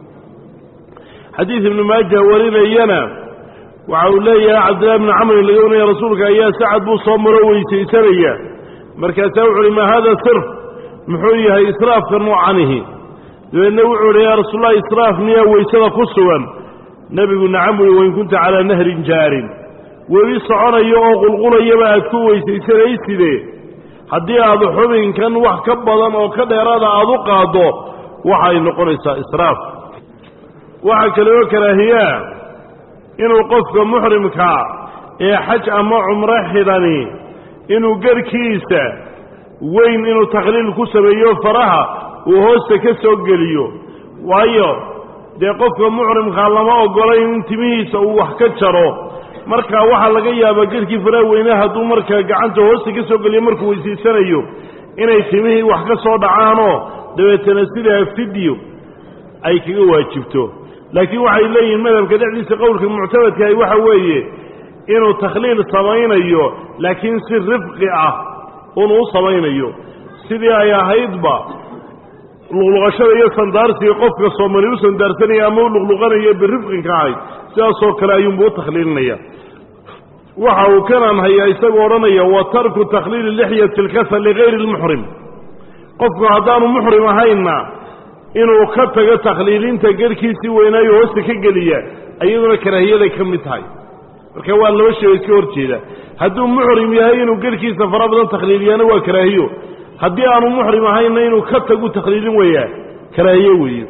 xadiid ibnu maaja warinayana waxa uu leeyahay cabdillahi bni camrin laga warinaya rasuulka ayaa sacad buu soo maro weysaysanaya markaasaa wuxu uhi ma hada sirf muxuu yahay israafka noocanihi dabeedna wuxuu uhi yaa rasuulallah israaf miyaa weysada ku sugan nebigu nacam buuhi wain kunta calaa nahrin jaarin webi soconayo oo qulqulayaba aad ku weysaysanayside haddii aad xubinkan wax ka badan oo ka dheeraada aada u qaaddo waxay noqonaysaa israaf waxaa kaloo karaahiyaa inuu qofka muxrimka ee xaj ama cumro xidhani inuu garhkiisa weyn inuu takhliil ku sameeyo faraha uu hoosta ka soo geliyo waayo dee qofka muxrimkaa lama ogolayn in timihiisa uu wax ka jaro marka waxaa laga yaabaa garhkii faraha weyne hadduu markaa gacanta hoosta ka soo geliyo markuu weysaysanayo inay timihii wax ka soo dhacaanoo dabeetana sidaa fidyo ay kaga waajibto laakiin waxay leeyihiin madhabka dhexdiisa qowlka muctamadkahi waxa weeye inuu takhliil samaynayo laakiin si rifqi ah unuu samaynayo sidii ay ahaydba luqluqashada iyo sandaarsiga qofka soomali u sandaarsanaya ama u luqluqanayo birifqinka ahayd sidaasoo kale ayuunbu u takhliilinaya waxa uu kanaan hayaa isagoo odhanaya wa tarku takhliili lixyati alkasa ligayri lmuxrim qofku haddaanu muxrim ahaynna inuu ka tago takhliilinta garhkiisii weynaayo hoosta ka geliya iyaduna karaahiyaday ka mid tahay marka waa laba shay oo iska hor jeeda hadduu muxrim yahay inuu garhkiisa fara badan takhliiliyaana waa karaahiyo haddii aanu muxrim ahaynna inuu ka tagu takhliilin weeyaa karaahiye weeye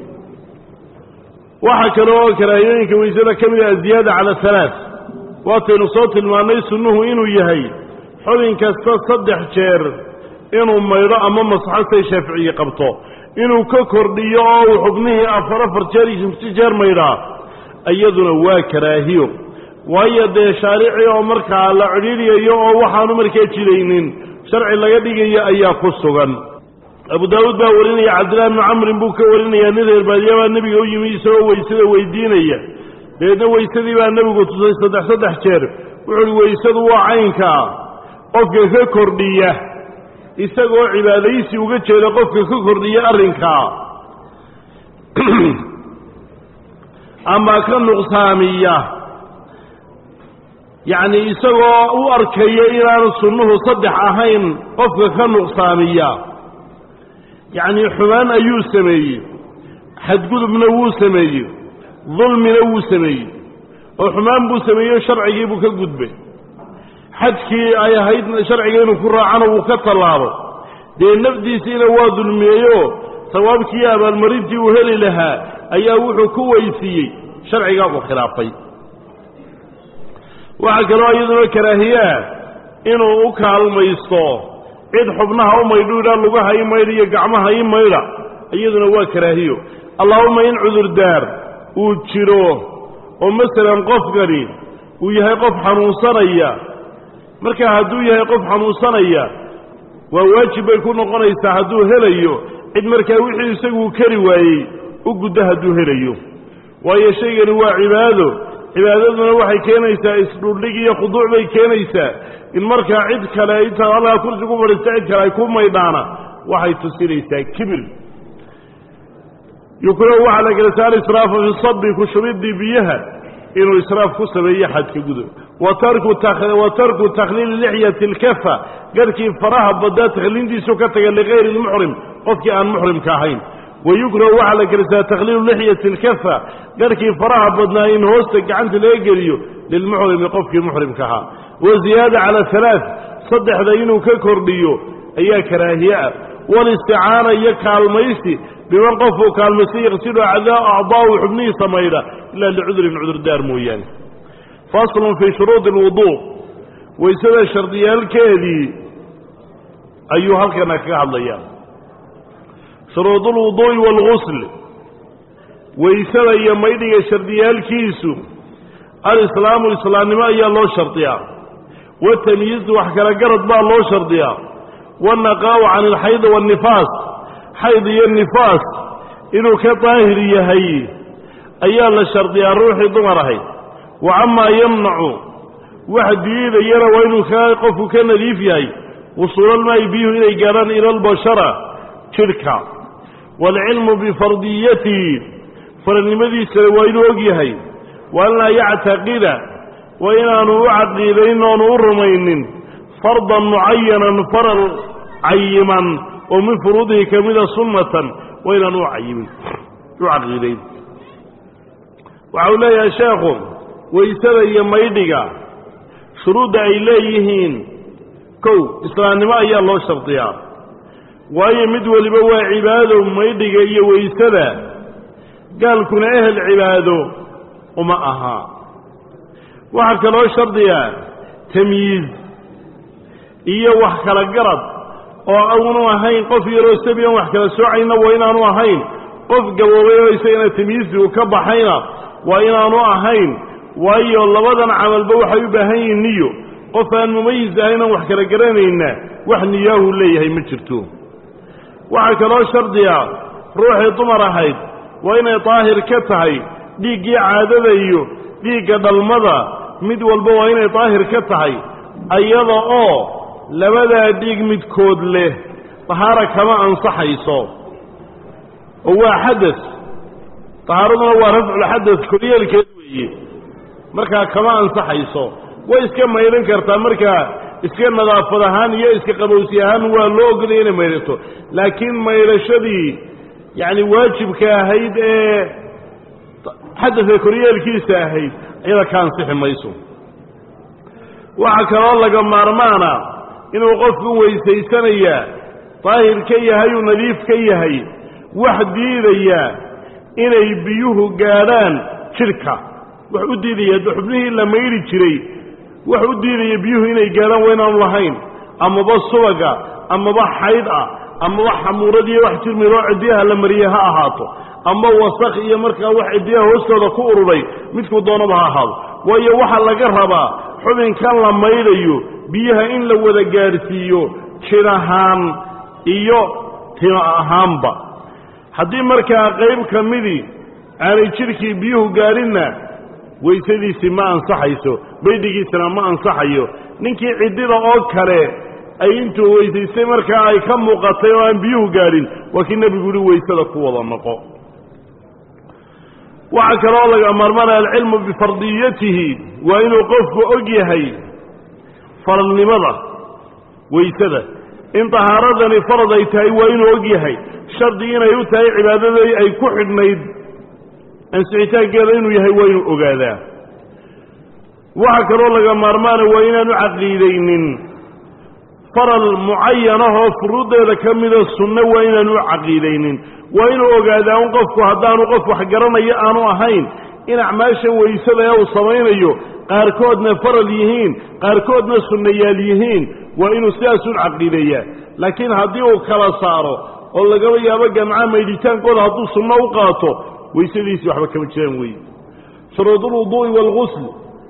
waxaa kale oo karaahiyooyinka weysada ka mid ah aziyaada cala halaaث waataynu soo tilmaannay sunnuhu inuu yahay xubin kasta saddex jeer inuu maydho ama masaxo say shaaficiye qabto inuu ka kordhiyo oo uu xubnihii afar afar jeer iyo shamsi jeer maydhaa iyaduna waa karaahiyo waayo dee shaarici oo markaa la cidhiidyayo oo waxaanu markaa jilaynin sharci laga dhigayo ayaa ku sugan abu daawuud baa warinaya cabdillahi bnu camrin buu ka warinayaa nin reer baadiya baa nebiga u yimi isagoo weysada weydiinaya dabeedna weysadii baa nebigu tusay saddex saddex jeer wuxu uhi weysadu waa caynkaa qofka ka kordhiya isagoo cibaadaysi uga jeeda qofka ka kordhiya arrinkaa ama ka nuqsaamiya yacni isagoo u arkayo inaanu sunnuhu saddex ahayn qofka ka nuqsaamiya yacni xumaan ayuu sameeyey xadgudubna wuu sameeyey dulmina wuu sameeyey oo xumaan buu sameeyey sharcigii buu ka gudbay xadkii ay ahayd sharciga inuu ku raacana wuu ka tallaabo dee nafdiisiina waa dulmiyeyo sawaabkii abaalmarintii uu heli lahaa ayaa wuxuu ku weysiiyey sharcigaa uu khilaafay waxaa kaloo iyaduna karaahiyaa inuu u kaalmaysto cid xubnaha u maydhu idhaa lugaha i maydha iyo gacmaha i maydha iyaduna waa karaahiyo allaahuma in cudurdaar uu jiro oo masalan qofkani uu yahay qof xanuunsanaya markaa hadduu yahay qof xanuunsanaya waa waajib bay ku noqonaysaa hadduu helayo cid markaa wixii isaguu kari waayey u guddo hadduu helayo waayo shaygani waa cibaado cibaadaduna waxay keenaysaa isdhuldhig iyo khuduuc bay keenaysaa in markaa cid kale intaad allaha kursi ku fadhiista cid kale ay ku maydhaana waxay tusinaysaa kibir yukrahu waxaa la gelasa alisraafu fi sabi ku shubidii biyaha inuu israaf ku sameeyo xadka gudo wa tarku takhliili lixyati alkafa garhkii faraha badaa takhliintiisu ka taga ligayri lmuxrim qofkii aan muxrimka ahayn wayukrahu waxaa la gelisaa takhliilu lixyati alkafa garhkii faraha badnaa in hoosta gacanta laga geliyo lilmuxrimi qofkii muxrimka ahaa waziyaada cala halaa saddexda inuu ka kordhiyo ayaa karaahiye ah walisticaana iyo kaalmaysi biman qofuu kaalmaysta yaqsidu acdaahu xubnihiisa maydha ilaa licudurin cudurdaar mooyaane faslun fii shuruudi alwuduu waysada shardiyaalkeedii ayuu halkana kaga hadlayaa shuruudu lwuduu'i waalgusl waysada iyo maydhiga shardiyaalkiisu alislaamu islaamnimo ayaa loo shardiyaa watamyiizu wax kala garad baa loo shardiyaa waannaqaa'u can alxayd waannifaas xayd iyo nifaas inuu ka daahir yahay ayaa la shardiyaa ruuxii dumar ahayd wa camaa yamnacu wax diidayana waa inuu ka qofku ka nadiif yahay wusuulalmaa'i biyuhu inay gaadhaan ila albashara jidhka waalcilmu bifardiyatihi faradnimadiisana waa inuu og yahay wa an laa yactaqida waa inaanu u caqiidayn oonu u rumaynin fardan mucayanan faral cayiman oo min furuudihi ka mida sunnatan waa inaanu u cayimin u caqiidayn waxa uu leeyahay sheekhu waysada iyo maydhiga shuruudda ay leeyihiin kow islaamnimo ayaa loo shardiyaa waayo mid weliba waa cibaado maydhiga iyo waysada gaalkuna ehel cibaado uma aha waxaa kaloo shardiyaa tamyiiz iyo wax kala garad oo aanu ahayn qof yaroo sabiyan wax kala soocayna waa inaanu ahayn qof gaboobay oo isagana tamyiizii uu ka baxayna waa inaanu ahayn waayo labadan camalba waxay u baahan yihiin niyo qof aan mumayis ahaynan wax kala garanayna wax niyaahu leeyahay ma jirto waxaa kaloo shardiya ruuxii dumar ahayd waa inay daahir ka tahay dhiiggii caadada iyo dhiigga dhalmada mid walba waa inay daahir ka tahay ayada oo labadaa dhiig midkood leh dahaara kama ansaxayso oo waa xadas dahaaraduna waa rafculxadas koryeelkeed weeye markaa kama ansaxayso way iska maydhan kartaa markaa iska nadaafad ahaan iyo iska qabowsi ahaan waa loo ogolaya inay maydhato laakiin maydhashadii yacni waajibka ahayd ee xadadka koryeelkiisa ahayd iyada ka ansixi mayso waxaa kaloo laga maarmaana inuu qofku weysaysanayaa daahir ka yahay uu nadiif ka yahay wax diidaya inay biyuhu gaadhaan jidhka wax u diidaya xubnihii la maydhi jiray wax u diidaya biyuhu inay gaadhaan waa inaanu lahayn amaba subaga amaba xayd ah amaba xamuuradiiyo wax jirmiroo ciddiyaha la mariyey ha ahaato ama wasakh iyo markaa wax ciddiyaha hoostooda ku ururay midkuu doonaba ha ahaado waayo waxaa laga rabaa xubinkan la maydhayo biyaha in la wada gaadhsiiyo jid ahaan iyo timo ahaanba haddii markaa qayb ka midii aanay jidhkii biyuhu gaadhinna waysadiisii ma ansaxayso maydhigiisana ma ansaxayo ninkii ciddida oo kale ay intuu weysaystay markaa ay ka muuqatay oo aan biyuhu gaadhin waa kii nebigu yihi waysada ku wada noqo waxaa kaloo laga maarmanaya alcilmu bifardiyatihi waa inuu qofku og yahay faralnimada weysada in tahaaradani farad ay tahay waa inuu og yahay shardi inay u tahay cibaadadii ay ku xidhnayd ansixitaankeeda inuu yahay waa inuu ogaadaa waxaa kaloo laga maarmaana waa inaanu caqiidaynin faral mucayanahoo furuuddeeda ka mida sunno waa inaanu u caqiidaynin waa inuu ogaadaa un qofku haddaanu qof wax garanayo aanu ahayn in acmaasha weysada ee uu samaynayo qaarkoodna faral yihiin qaarkoodna sunnayaal yihiin waa inuu sidaas u caqiideeyaa laakiin haddii uu kala saaro oo lagaba yaabo gamca maydhitaankooda hadduu sunno u qaato weysadiisii waxba kama jiraan weeye shuruudulwuduu'i waalgusl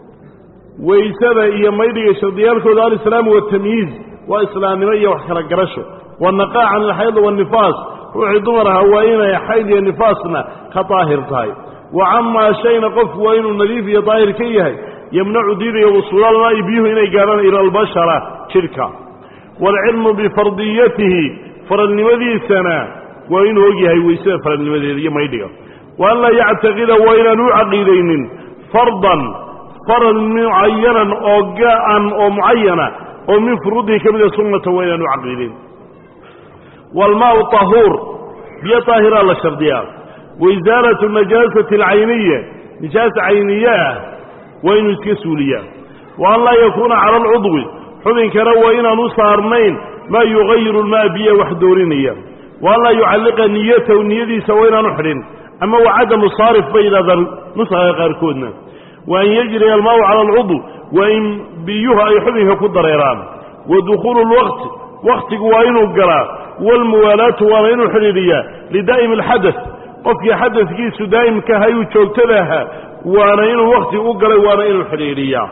weysada iyo maydhiga shardiyaalkooda alislaamu watamyiiz waa islaamnimo iyo wax kala garasho wanaqaa can alxayd waannifaas ruuxii dumar ahaa waa inay xayd iyo nifaasna ka daahir tahay wa camaa shayna qofku waa inuu nadiif iyo daahir ka yahay yemnacu diidaya wusuulaalmaa'i biyuhu inay gaadhaan ila albashara jidhka waalcilmu bifardiyatihi faralnimadiisana waa inuu og yahay weysada faralnimadeeda iyo maydhiga wa an laa yactaqida waa inaan u caqiidaynin fardan faral mucayanan oo gaan oo mucayana oo min furuudihi ka mida sunnata waa inaan u caqiidayn waalmaau tahuur biyo daahiraa la shardiyaa waisaalatu najaasati alcayniya nijaasa cayniye ah waa inuu iska suuliyaa wa an laa yakuuna cala alcudwi xubinkana waa inaan u saarnayn maa yugayiru lmaa biya wax doorinaya wa an laa yucalliqa niyatahu niyadiisa waa inaanu xidhin ama wa cadamu saarif bay yidhahdaan nusaha qaarkoodna wa an yajriya almaau cala alcudw waa in biyuhu ay xubinka ku dareeraan wa dukhuulu lwaqti waktigu waa inuu galaa waalmuwaalaatu waana inuu xidhiidhiyaa lidaa'imi alxadas qofkii xadaskiisu daa'imka ahay uu joogtada ahaa waana inuu wakti u galay waana inuu xidhiidhiyaa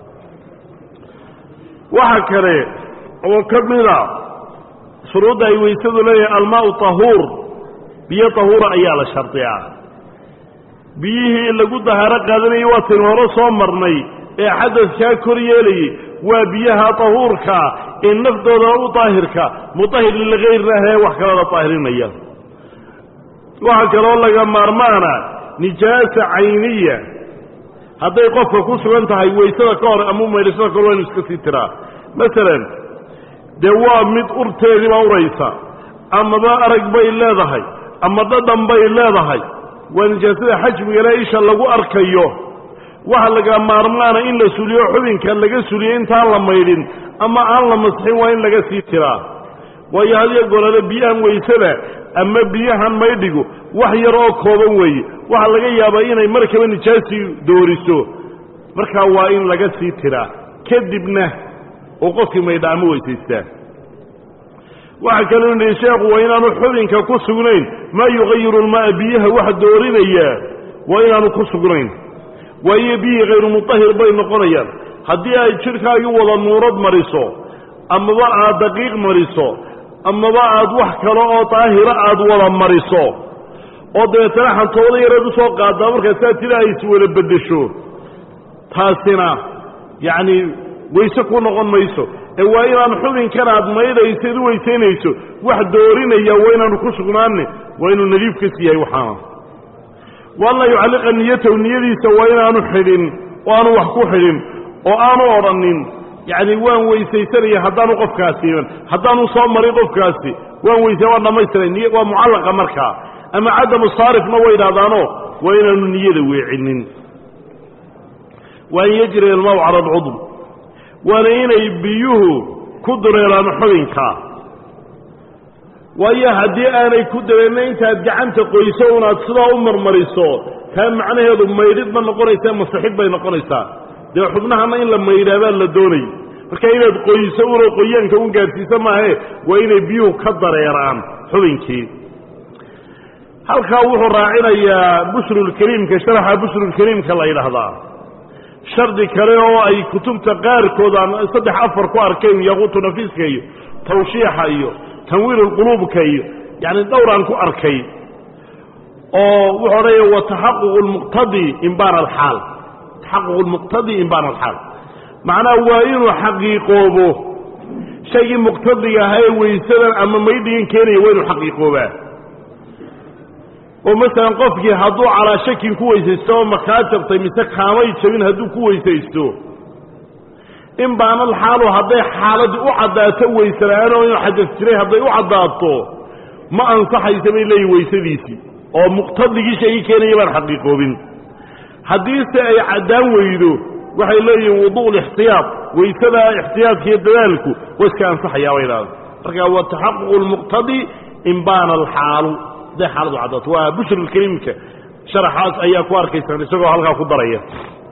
waxa kale oo ka mida shuruudda ay weysadu leeyahay almaau tahuur biyo tahuura ayaa la shardiyaa biyihii lagu dahaaro qaadanayay waa taynu hore soo marnay ee xadaskaa kor yeelayay waa biyaha tahuurkaa ee naftooda u daahirka mutahir lilgayrah ee wax kalala daahirinaya waxaa kaloo laga maarmaana nijaasa cayniya hadday qofka ku sugan tahay weysada ka hor ama maydhashada kahor waa inu iska sii tiraa masalan dee waa mid urteedii baa uraysa amaba arag bay leedahay ama dhadhan bay leedahay waa nijaasada xajmigale isha lagu arkayo waxa laga maarmaana in la suliyo xubinka laga suliyo intaan la maydhin ama aan la masixin waa in laga sii tiraa waayo hadiyo golole biyahan weysada ama biyahan maydhigu wax yar oo kooban weeye waxaa laga yaabaa inay markaba nijaasii dooriso markaa waa in laga sii tiraa kadibna uu qofkii maydha ama weysaystaa waxaa kaloo nihi sheekhu waa inaanu xubinka ku sugnayn maa yugayiru lmaaa biyaha wax doorinayaa waa inaanu ku sugnayn waayo biyihii khayru mutahir bay noqonayaan haddii ay jidhkaagii wada nuurad mariso amaba aad daqiiq mariso amaba aad wax kale oo daahira aad wada mariso oo dabeetana xantooda yareed u soo qaadaa markaa saa tida ay iswada beddesho taasina yacni wayse ku noqon mayso ee waa inaan xubinkan aad maydhaysayd u weysaynayso wax doorinaya waa inaanu ku sugnaanne waa inuu nadiif ka sii yahay waxaana waan laa yucalliqa niyatahu niyadiisa waa inaanu xidhin oo aanu wax ku xidhin oo aanu odhanin yacni waan weysaysanaya haddaanu qofkaasi iman haddaanu soo marin qofkaasi waan weysaya waan dhammaystiray niy waa mucallaqa markaa ama cadamu saarifna way idhahdaano waa inaanu niyada weecinin waa an yajri almaw cala alcudw waana inay biyuhu ku dureeraan xubinka waayo haddii aanay ku dareenna intaad gacanta qoyso unaad sidaa u marmariso taa macnaheedu maydhid ma noqonaysaa masixid bay noqonaysaa dee xubnahana in la maydhaabaa la doonay marka inaad qoyso una qoyaanka un gaadhsiisa maahe waa inay biyuhu ka dareeraan xubinkii halkaa wuxuu raacinayaa bushrulkariimka sharaxa bushrulkariimka la yidhaahdaa shardi kale oo ay kutubta qaarkood aan saddex afar ku arkayn yaquutu nafiiska iyo tawshiixa iyo tanwiirulquluubka iyo yacni dhowraan ku arkay oo wuxuu odhanaya wa taxaququ lmuqtadi imbaan alxaal taxaququ lmuqtadi imbaan alxaal macnaha waa inuu xaqiiqoobo shaygii muqtadiga ahaa ee weysadan ama maydhigan keenaya waa inuu xaqiiqoobaa oo masalan qofkii hadduu calaa shakin ku weysaysto oo makaa jabtay mise kaamay jabin hadduu ku weysaysto in baanal xaalu hadday xaaladii u caddaato weysela'aan oo inuu xadas jiray hadday u caddaato ma ansaxaysa bay leeyihin weysadiisii oo muqtadigii sheegi keenaya baan xaqiiqoobin haddiise ay caddaan weydo waxay leeyihiin wudu'u lixtiyaad weysada ixtiyaadka iyo dadaalku waa iska ansaxayaa bay idhahda marka wa taxaququ lmuqtadi in baana alxaalu hadday xaaladu caddaato waa bushrulkariimka sharaxaas ayaa ku arkaysaan isagoo halkaa ku daraya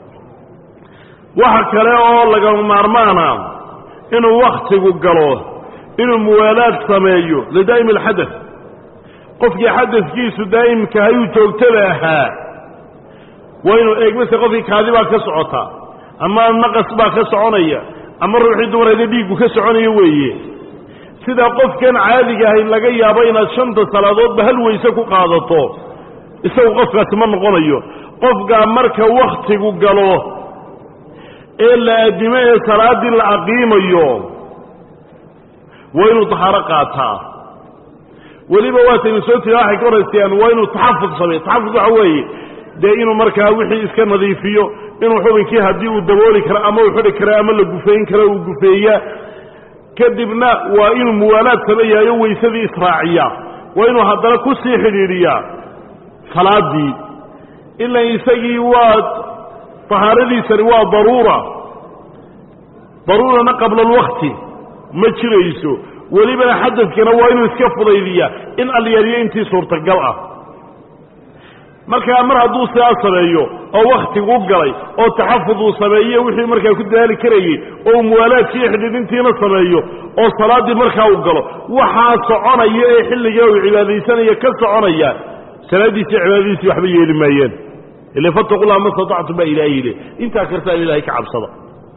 waxa kale oo lagama maarmaana inuu wakhtigu galo inuu muwaalaad sameeyo lidaa'imi alxadath qofkii xadadkiisu daa'imka hayuu joogtada ahaa waa inuu eegmase qofkii kaadi baa ka socota ama naqas baa ka soconaya ama ruuxii dumarayda dhiiggu ka soconaya weeye sidaa qofkan caadiga ahay laga yaabo inaad shanta salaadoodba hal weyse ku qaadato isagu qofkaasi ma noqonayo qofkaa marka wakhtigu galo ee la addimo ee salaaddii la aqiimayo waa inuu tahaaro qaataa weliba waataynu soo tiri waxay ka horaysayaan waa inuu taxafud sameeyo taxafud waxa weeye dee inuu markaa wixii iska nadiifiyo inuu xubinkii haddii uu dabooli karo ama uu xidhi karo ama la gufeyn karo uu gufeeya kadibna waa inuu muwaalaad sameeyaayo weysadii israaciya waa inuu haddana ku sii xidhiidhiyaa salaaddii ilan isagii waa tahaaradiisani waa daruura daruurana qabla alwakti ma jirayso welibana xadadkana waa inuu iska fudaydiyaa in alyaaliyo intii suurtagal ah markaa mar hadduu sidaa sameeyo oo wakhtigu galay oo taxafud uu sameeyo wixii markaa ku dadaali karayey oo muwaalaadkiiyo xidhiidintiina sameeyo oo salaaddii markaa uu galo waxaa soconaya ee xilligaa uu cibaadaysanaya ka soconaya salaaddiisi cibaadadiisii waxba yeeli maayeen ila fattaqullaha ma statactum baa ilaahay yidhi intaa kartaan ilaahay ka cabsada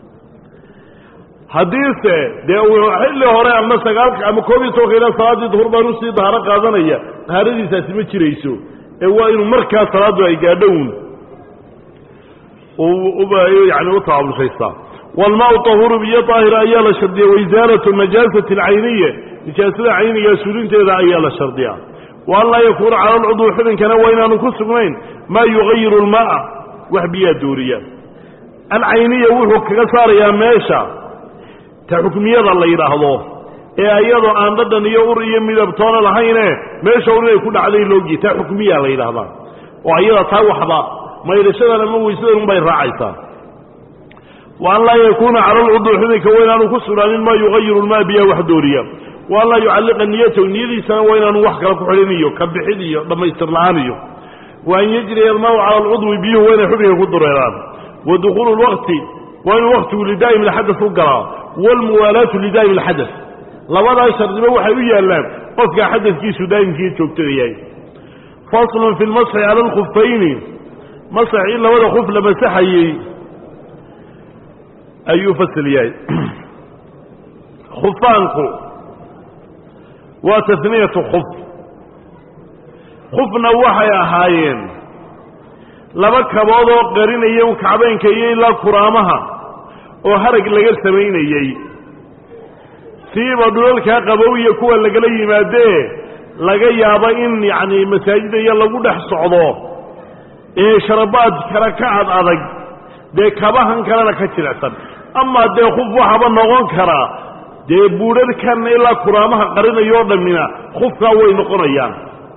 haddiise dee uu xilli hore ama sagaalka ama koob iyo tobanka ilaa salaaddii duhur baan usii dahaaro qaadanaya dahaaradiisaasi ma jirayso ee waa inuu markaa salaaddu ay gaadhown yani u taabulshaystaa walmaau tahuuru biyo daahira ayaa la shardiya waisaalatu najaasati alcayniya nijaasada cayniga suulinteeda ayaa la shardiyaa wa an laa yakuuna cala alcudwi xubinkana waa inaanu ku sugnayn maa yugayiru almaaa wax biyaa dooriya alcayniya wuxuu kaga saarayaa meesha ta xukmiyada la yidhaahdo ee iyadoo aan dhadhan iyo ur iyo midabtoona lahayne meesha ur inay ku dhacday loogiye taa xukmiyaa la yidhaahdaa oo ayada taa waxba maydhashadan ama weysadan unbay raacaysaa wa an laa yakuuna cala alcudwi xubinka waa inaanu ku sugnaanin maa yugayiru lmaa biyaa wax dooriya wa an laa yucalliqa niyatahu niyadiisana waa inaanu wax kale ku xidhin iyo ka bixid iyo dhammaystir la-aan iyo wa an yajriya almaau cala alcudwi biyuhu waa inay xubinka ku dureeraan wa dukhuulu lwaqti waa inuu waktigu lidaa'im alxadas u galaa waalmuwaalaatu lidaa'im alxadas labadaa shardiba waxay u yaallaan qofka xadadkiisu daa'imkii joogtada yahay faslun fi lmasxi cala alkhufayni masax in labada khuf la masaxayey ayuu fasal yahay khufaanku waa tasniyatu khuf khufna waxay ahaayeen laba kabood oo qarinaya kacbaynka iyo ilaa kuraamaha oo harag laga samaynayey siiba dhulalkaa qabow iyo kuwa lagala yimaadee laga yaabo in yacni masaajida iyo lagu dhex socdo ee sharabaad kale ka ad adag dee kabahan kalena ka jilicsan amaa dee khuf waxaba noqon karaa dee buudharhkan ilaa kuraamaha qarinayoo dhammina khufkaa way noqonayaan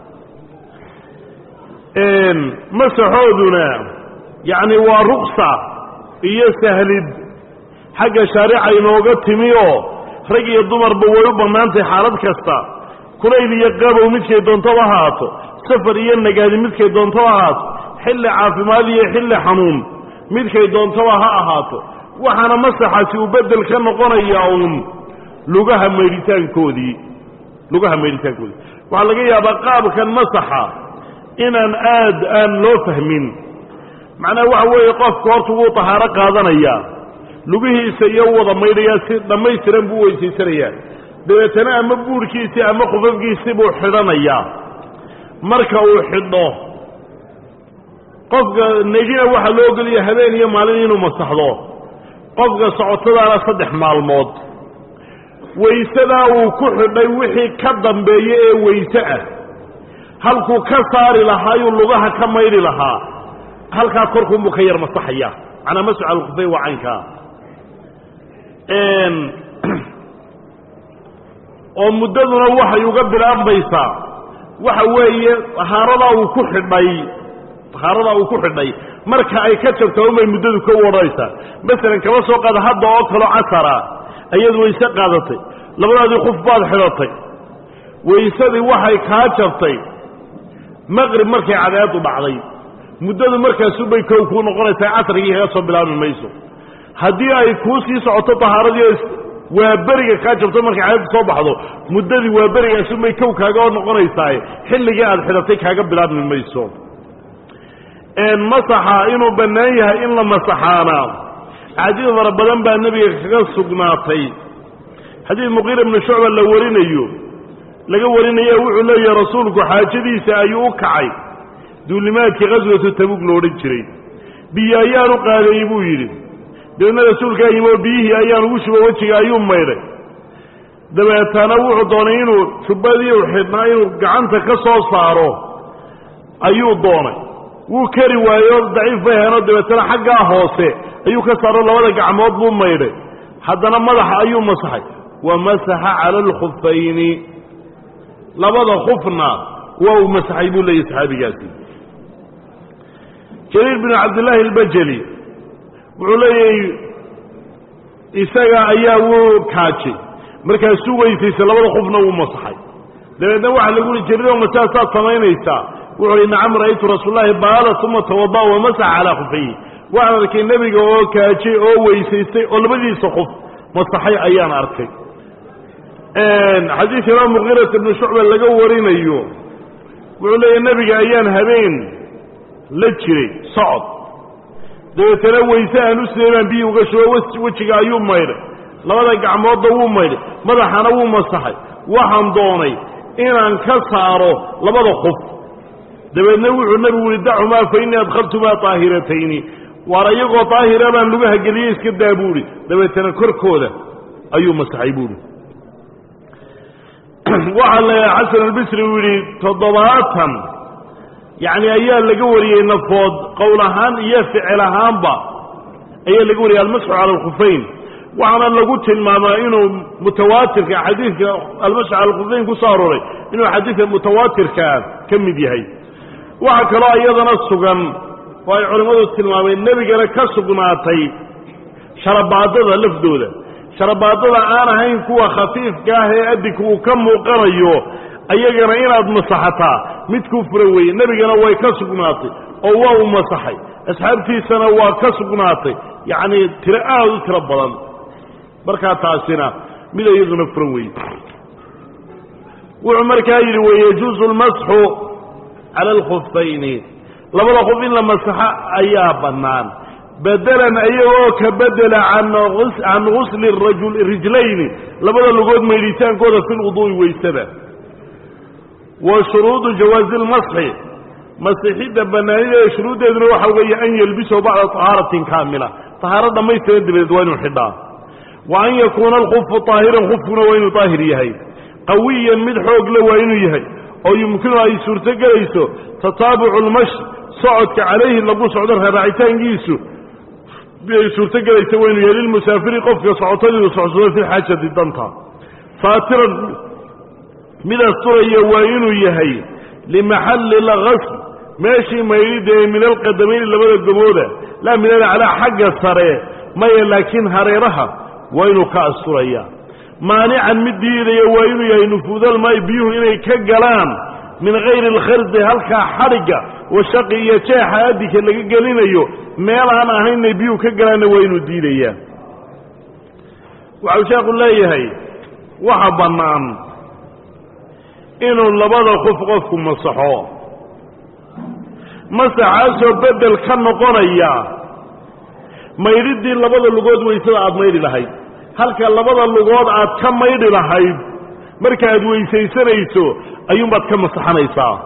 masaxooduna yacni waa ruksa iyo sahlid xagga shaarica inooga timi oo rag iyo dumarba way u bannaantahay xaalad kasta kulayl iyo qabow midkay doontaba ahaato safar iyo nagaadi midkay doontaba ahaato xilli caafimaad iyo xilli xanuun midkay doontaba ha ahaato waxaana masaxaasi uu beddel ka noqonayaa uun lugaha maydhitaankoodii lugaha maydhitaankoodii waxaa laga yaabaa qaabkan masaxa inaan aad aan loo fahmin macnaha waxa weeye qofku horta wuu tahaaro qaadanayaa lugihiisa iyo wada maydhayaa si dhammaystiran buu weysaysanayaa dabeetana ama buurhkiisii ama khufafkiisii buu xidhanayaa marka uu xidho qofka negina waxaa loo ogolaya habeen iyo maalin inuu masaxdo qofka socotadaana saddex maalmood waysadaa uu ku xidhay wixii ka dambeeya ee weyse ah halkuu ka saari lahaayuu lugaha ka maydhi lahaa halkaa korkuunbuu ka yar masaxaya macnaa masxu cala alkhufeyn waa caynkaa oo muddaduna waxay uga bilaabmaysaa waxa weeye tahaaradaa uu ku xidhay tahaaradaa uu ku xidhay marka ay ka jabto unbay muddadu ka wadhanaysaa masalan kaba soo qaada hadda oo kaloo casara ayaad wayse qaadatay labadaadii kuf baad xidhatay waysadii waxay kaa jabtay maqrib markay cadeedu dhacday muddadu markaasubay kow kuu noqonaysaa casrigii kaga soo bilaabi mayso haddii ay kuu sii socoto tahaaradii waa beriga kaa jabto markay cadeedu soo baxdo muddadii waa berigaasunbay kow kaaga noqonaysaa xilligii aad xidhatay kaaga bilaabmi mayso masaxa inuu bannaan yahay in la masaxaana axaadiis fara badan baa nebiga kaga sugnaatay xadiid muqiira ibnu shucba la warinayo laga warinayo wuxuu leeyahay rasuulku xaajadiisa ayuu u kacay duulimaadkii qaswatu tabug lo odhan jiray biyo ayaanu qaadeeyey buu yidhi dabeedna rasuulkaa yimi oo biyihii ayaan ugu shubo wejiga ayuu maydhay dabeetana wuxuu doonay inuu jubbadii u xidhnaa inuu gacanta ka soo saaro ayuu doonay wuu kari waayo daciif bay heenoo dabeetana xaggaa hoose ayuu ka saaro labada gacmood buu maydhay haddana madaxa ayuu masaxay wa masaxa cala alkhufayni labada khufna waa uu masaxay buu leeyahy saxaabigaasi jariir binu cabdillaahi albajeli wuxuu leeyahay isaga ayaa wuu kaajay markaasuu weysaysay labada khufna wuu masaxay dabeedna waxaa lagu uhi jariiro masaasaad samaynaysaa wuxuu hi nacam ra'aytu rasuulllahi baala uma tawada wamasaxa calaa khufayhi waxaan arkay nebiga oo kaajay oo weysaystay oo labadiisa qof masaxay ayaan arkay xadiidka imaam muqiirat ibnu shucba laga warinayo wuxuu leeyahy nebiga ayaan habeen la jiray socod dabeetana weyse aan u siday baan biyi uga shubo wejiga ayuu maydhay labada gacmoodda wuu maydhay madaxana wuu masaxay waxaan doonay inaan ka saaro labada qof dabeedna wuxuu nebigu yihi dacumaa fa innii adkhaltumaa daahiratayni waar iyagoo daahira baan lugaha geliyey iska daa buuhi dabeetana korkooda ayuu masaxay buuhi waxaa la xasan albisri uu yidhi toddobaatan yacni ayaa laga wariyey nafood qowl ahaan iyo ficil ahaanba ayaa laga wariyey almasxu cala alkhufayn waxaana lagu tilmaamaa inuu mutawaatirka xadiidka almasxu cala alkhufayn ku soo arooray inuu xadiidka mutawaatirkaa ka mid yahay waxaa kaloo iyadana sugan oo ay culimmadu tilmaameen nebigana ka sugnaatay sharabaadada lafdooda sharabaadada aan ahayn kuwa khafiifka ah ee adinka uu ka muuqanayo ayagana inaad masaxataa mid ku fura weeye nebigana way ka sugnaatay oo waa uu masaxay asxaabtiisana waa ka sugnaatay yacnii tiro aad u tiro badan markaa taasina mid iyaduna furan weeye wuxuu markaa yidhi wayajuusu lmasxu cala alkhufayni labada qof in la masaxo ayaa bannaan bedelan ayagoo ka bedela can gusli rijlayni labada lugood maydhitaankooda fi lwuduu'i weysada wa shuruudu jawaazi lmasxi masixidda bannaanida ee shuruuddeeduna waxa weeye an yelbisahu bacda tahaaratin kaamila tahaaro dhammaystiran dabadeed waa inuu xidhaa wa an yakuuna alkufu طaahiran kufkuna waa inuu daahir yahay qawiyan mid xoog le waa inuu yahay oo yumkinu ay suurto gelayso tataabucu lmashi socodka calayhi lagu socdo raaraacitaankiisu ay suurto gelaysa waa inuu yahay lilmusaafiri qofka socotadiiu socsado fi xaajati danta saatiran mid asturaya waa inuu yahay limaxalli lgasl meeshii maydhida ee min alqadamayni labada gobooda laa min alaclaa xagga sare maya laakiin hareeraha waa inuu ka asturaya maanican mid diidaya waa inuu yahay nufuudalmaayi biyuhu inay ka galaan min hayri alkhardi halkaa xadhigga washaqi iyo jeexa adinka laga gelinayo meel aan ahaynay biyuhu ka galaanna waa inuu diidayaa waxau sheekhu leeyahay waxa bannaan inuu labada qof qofku masaxo masaxaasoo beddel ka noqonaya maydhiddii labada lugood weysada aada maydhi lahayd halka labada lugood aad ka maydhi lahayd marka aad weysaysanayso ayuunbaad ka masaxanaysaa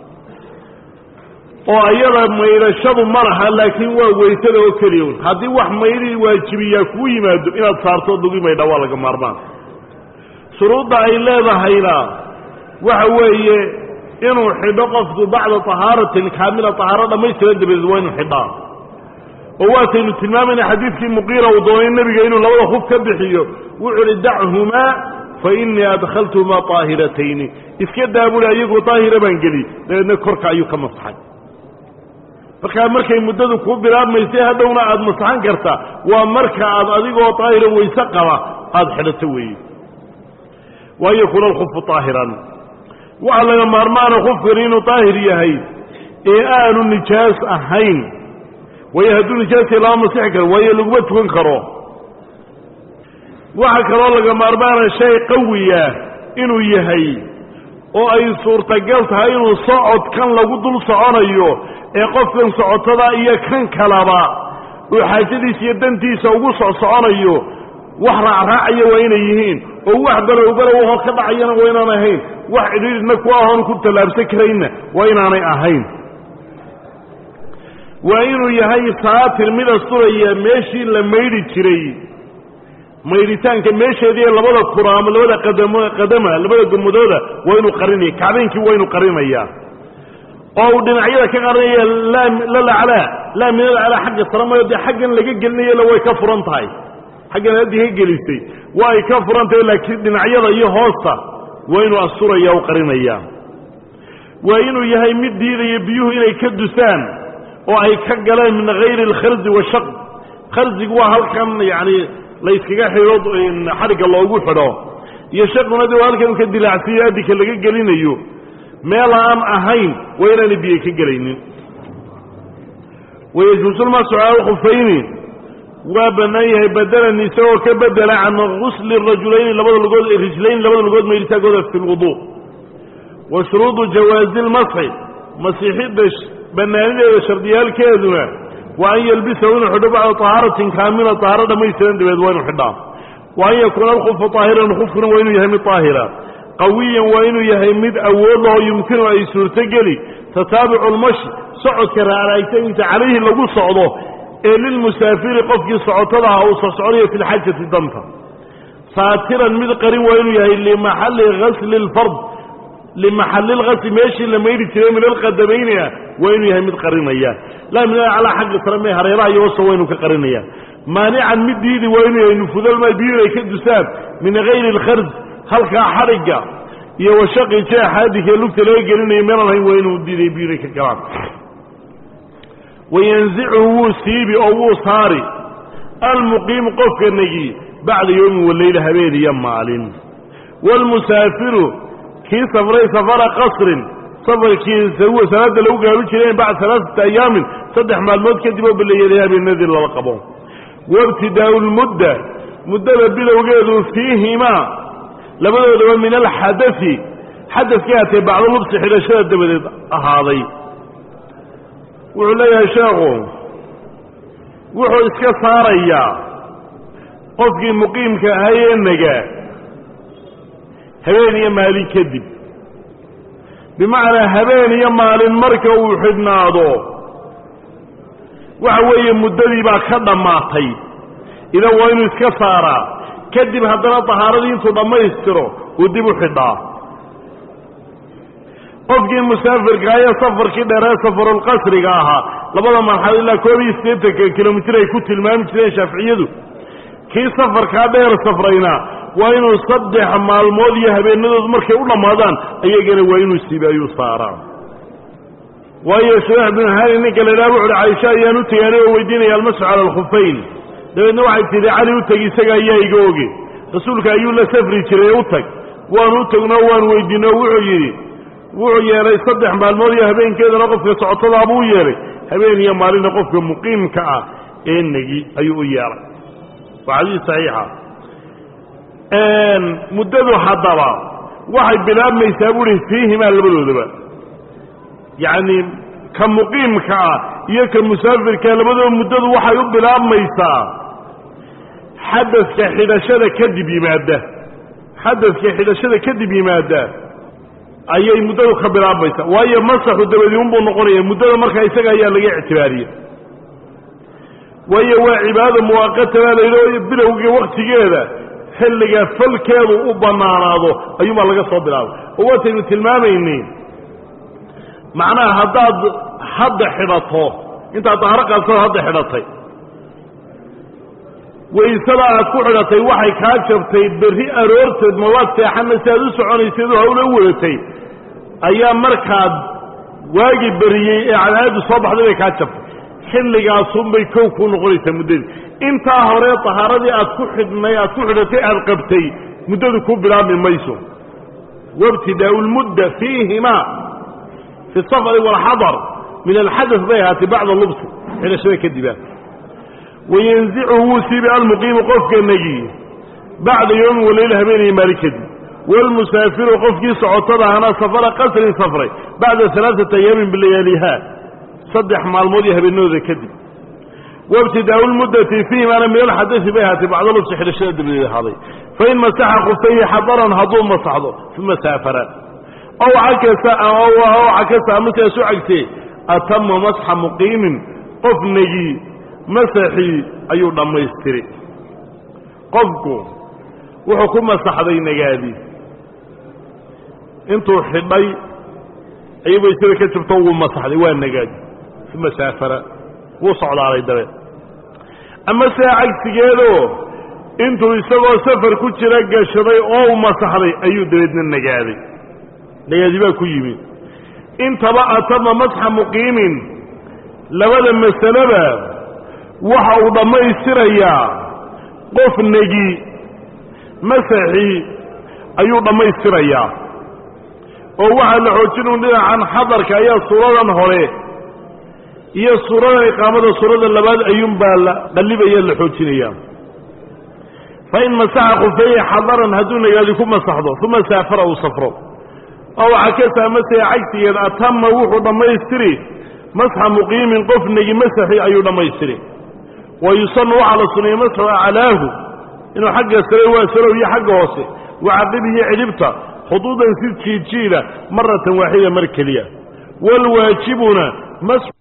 oo ayada maydhashadu ma laha laakiin waa weysada oo keliya un haddii wax maydhii waajibiyaa kuu yimaado inaad saarto dugi maydha waa laga maarmaan shuruudda ay leedahayna waxa weeye inuu xidho qofku bacda tahaaratin kaamila tahaaro dhammaystiran dabadeed waa inuu xidhaa oo waataynu tilmaamayna xadiidkii muqiira uu doonay nebiga inuu labada hub ka bixiyo wuxuu uhi dachumaa fa innii adkhaltuhumaa طaahiratayni iska daabuli ayagoo daahira baan geli dabeedna korka ayuu ka masaxay markaa markay muddadu kuu bilaabmaysay hadhowna aada masaxan karta waa marka aad adigoo daahira wayse qaba aada xidhato weeye waan yakuuna alkhufu طaahiran waxaa laga maarmaana khufkani inuu daahir yahay ee aanu nijaas ahayn waayo hadduu nijaasya lama masixi karo waayo laguma tukan karo waxaa kaloo laga maarmaana shay qawiya inuu yahay oo ay suurtagal tahay inuu socodkan lagu dul soconayo ee qofkan socotada iyo kan kalaba uu xaajadiisa iyo dantiisa ugu socsoconayo wax raacraacaya waa inay yihiin oo wax balow balow hoo ka dhacayana waa inaan ahayn wax cidhiidhna ku ahoon ku tallaabsan karayna waa inaanay ahayn waa inuu yahay saatir mid asturaya meeshii la maydhi jiray maydhitaanka meesheediiyo labada kuraamo labada qadamo qadama labada gommadooda waa inuu qarinaya kacbeynkii waa inuu qarinayaa oo uu dhinacyada ka qarinaya laa lalaclaa laa min alaclaa xagga sare mayo dee xaggan laga gelinayala way ka furan tahay xaggan haddii ka gelisay waa ay ka furan tahay laakiin dhinacyada iyo hoosta waa inuu asturaya u qarinayaa waa inuu yahay mid diidaya biyuhu inay ka dusaan oo ay ka galeen min hayri alkharzi washaq kharzigu waa halkan yacni la yskaga xidho xadhigga loogu xidho iyo shaquna de waa halkan ka dilaacsiiyo addinka laga gelinayo meel aan ahayn waa inaana biyo ka gelaynin wayajuusulmasu cala alkhufayni waa bannaan yahay badalan isagoo ka bedela can gusli rajulayni labada lugood rijlayni labada lugood maydhitaankooda fi lwudu wa shuruudu jawaazi lmasxi masiixidda bannaanideeda shardiyaalkeeduna waa an yelbisahu inuu xidho bacda tahaaratin kaamila tahaaro dhammaystiran dabeed waa inu xidhaa wa an yakuuna alkhufu طaahiran khufkuna waa inuu yahay mid طaahira qawiyan waa inuu yahay mid awood lahoo yumkinu ay suurtogeli tataabucu lmashi socodka raaraagtainta calayhi lagu socdo ee lilmusaafiri qofkii socotada uu socsocdayo fi lxajati danta saatiran mid qarin waa inuu yahay limaxalli gasli اlfard limaxalli lgasli meeshii la maydhi jiray min alqadamayni ah waa inuu yahay mid qarinaya laa min alaclaa xagga sare mee hareeraha iyo hosta waa inuu ka qarinaya maanican mid diidi waa inuu yahay nufudalma biyuhu ay ka dusaan min gayri alkharj halkaa xadhigga iyo washaqi jeexa adinka lugta laga gelinayo meelaan hayn waa inuu diiday biyuhu inay ka galaan wayanzichu wuu siibi oo wuu saari almuqiimu qofka negi bacda yowmin waleyla habeen iyo maalin waalmusaafiru kii safray safara qasrin safarkii salaada lagu gaabi jiray bacda alaaata ayaamin saddex maalmood kadib oo baleeyaday habeenadii lala qabo waibtidaau lmudda muddada bilowgeedu fiihimaa labadoodaba min alxadai xadadka atee bacdo lubsi xidhashada dabadeed ahaaday wuxuu leeyahay sheekhu wuxuu iska saarayaa qofkii muqiimka ahayee nagaa habeen iyo maalin kadib bimacnaa habeen iyo maalin marka uu xidhnaado waxa weeye muddadii baa ka dhammaatay idan waa inuu iska saaraa kadib haddana tahaaradii intuu dhammaystiro uu dib u xidhaa qofkii musaafirka ayo safarkii dheeree safarulqasriga ahaa labada marxalo ilaa koob iyo siddeetanka kilomitir ay ku tilmaami jireen shaaficiyadu kii safarkaa dheer safrayna waa inuu saddex maalmood iyo habeenadoodu markay u dhammaadaan ayagana waa inuu siibi ayuu saaraa waayo shurax binu hani ninka la idhaha wuxuuhi caaisha ayaan u tegaanay oo weydiinaya almasxu cala alkhufayn dabeedna waxay tidhi cali u teg isaga ayaa iga oge rasuulka ayuu la safri jiray u tag waanu u tegnoo waanu weydiinoo wuxuu yidhi wuxuu yeelay saddex maalmood iyo habeenkeedana qofka socotadaa buu yeelay habeen iyo maalinna qofka muqiimka ah ee negi ayuu u yeelay waa xadiis saxiixa muddadu haddaba waxay bilaabmaysaa buuhi fiihimaa labadoodaba yacni ka muqiimka ah iyo ka musaafirkaa labadooda muddadu waxay u bilaabmaysaa xadadka xidhashada kadib yimaada xadadka xidhashada kadib yimaada ayay muddadu ka bilaabmaysaa waayo masaxu dabadii unbuu noqonaya muddada markaa isaga ayaa laga ictibaariye waayo waa cibaado muwaaqata baa layidhi bilowga waktigeeda xilliga falkeedu u bannaanaado ayuunbaa laga soo bilaabay oo waataynu tilmaamaynay macnaha haddaad hadda xidhato intaad dahaaro qaadsato hadda xidhatay waysada aad ku xidhatay waxay kaa jabtay berri aroorteed mawaad seexanna si aad u soconayseed oo hawla u wadatay ayaa markaad waagi beriyey ee cadaadu soo baxday bay kaa jabtay xilligaasunbay kow kuu noqonaysaa muddadii intaa hore tahaaradii aad ku xidhnay aad ku xidhatay aad qabtay muddadu ku bilaabmi mayso wabtidaau lmudda fiihimaa fi safari waalxadar min alxadas bay ahaatay bacda lubsi xidhashada kadibaa wayanzichu wuu siibi almuqiimu qofka negi bacda yowmin walayla habeenaya maali kadib waalmusaafiru qofkii socotada ahna safara qasrin safray bacda alaaata ayaamin bilayaaliha saddex maalmood iyo habeenadooda kadib wabtidaau lmuddati fiihimaana min alxadasi bay ahaatay bacda lubsi xidhashada dabadeed ahaaday fain masaxa khufayhi xadaran hadduu masaxdo uma saafara ow cakasa ow cakasa amase su cagsee atama masxa muqiimin qof negi masaxii ayuu dhammaystiri qofku wuxuu ku masaxday nagaadi intuu xidhay ayuu waysada ka jabto wuu masaxday waa nagaadi uma saafara wuu socdaalay dabeed ama sidaa cagsigeedoo intuu isagoo safar ku jira gashaday oo u masaxday ayuu dabeedna nagaaday nagaadi baa ku yimi intaba atama masxa muqiimin labada masaleba waxa uu dhammaystirayaa qof negi masaxii ayuu dhammaystirayaa oo waxaa la xoojinu dhinacan xadarka ayaa suuradan hore iyo suuradan iqaamada suurada labaad ayuunbaa la qallibaya la xoojinaya fa in masaxa khufeeye xadaran hadduu nagaadi ku masaxdo uma saafara uu safro oo waxaa ka saamasaya cagsigeed atama wuxuu dhammaystiri masxa muqiimin qof negi masaxii ayuu dhammaystiri wa yusanu waxaa la suneeye masxu aclaahu inuu xagga sare waa sarow iyo xagga hoose wacaqibihi cidhibta khuduudan si jiidjiida maratan waaxida mar keliya waalwaajibuna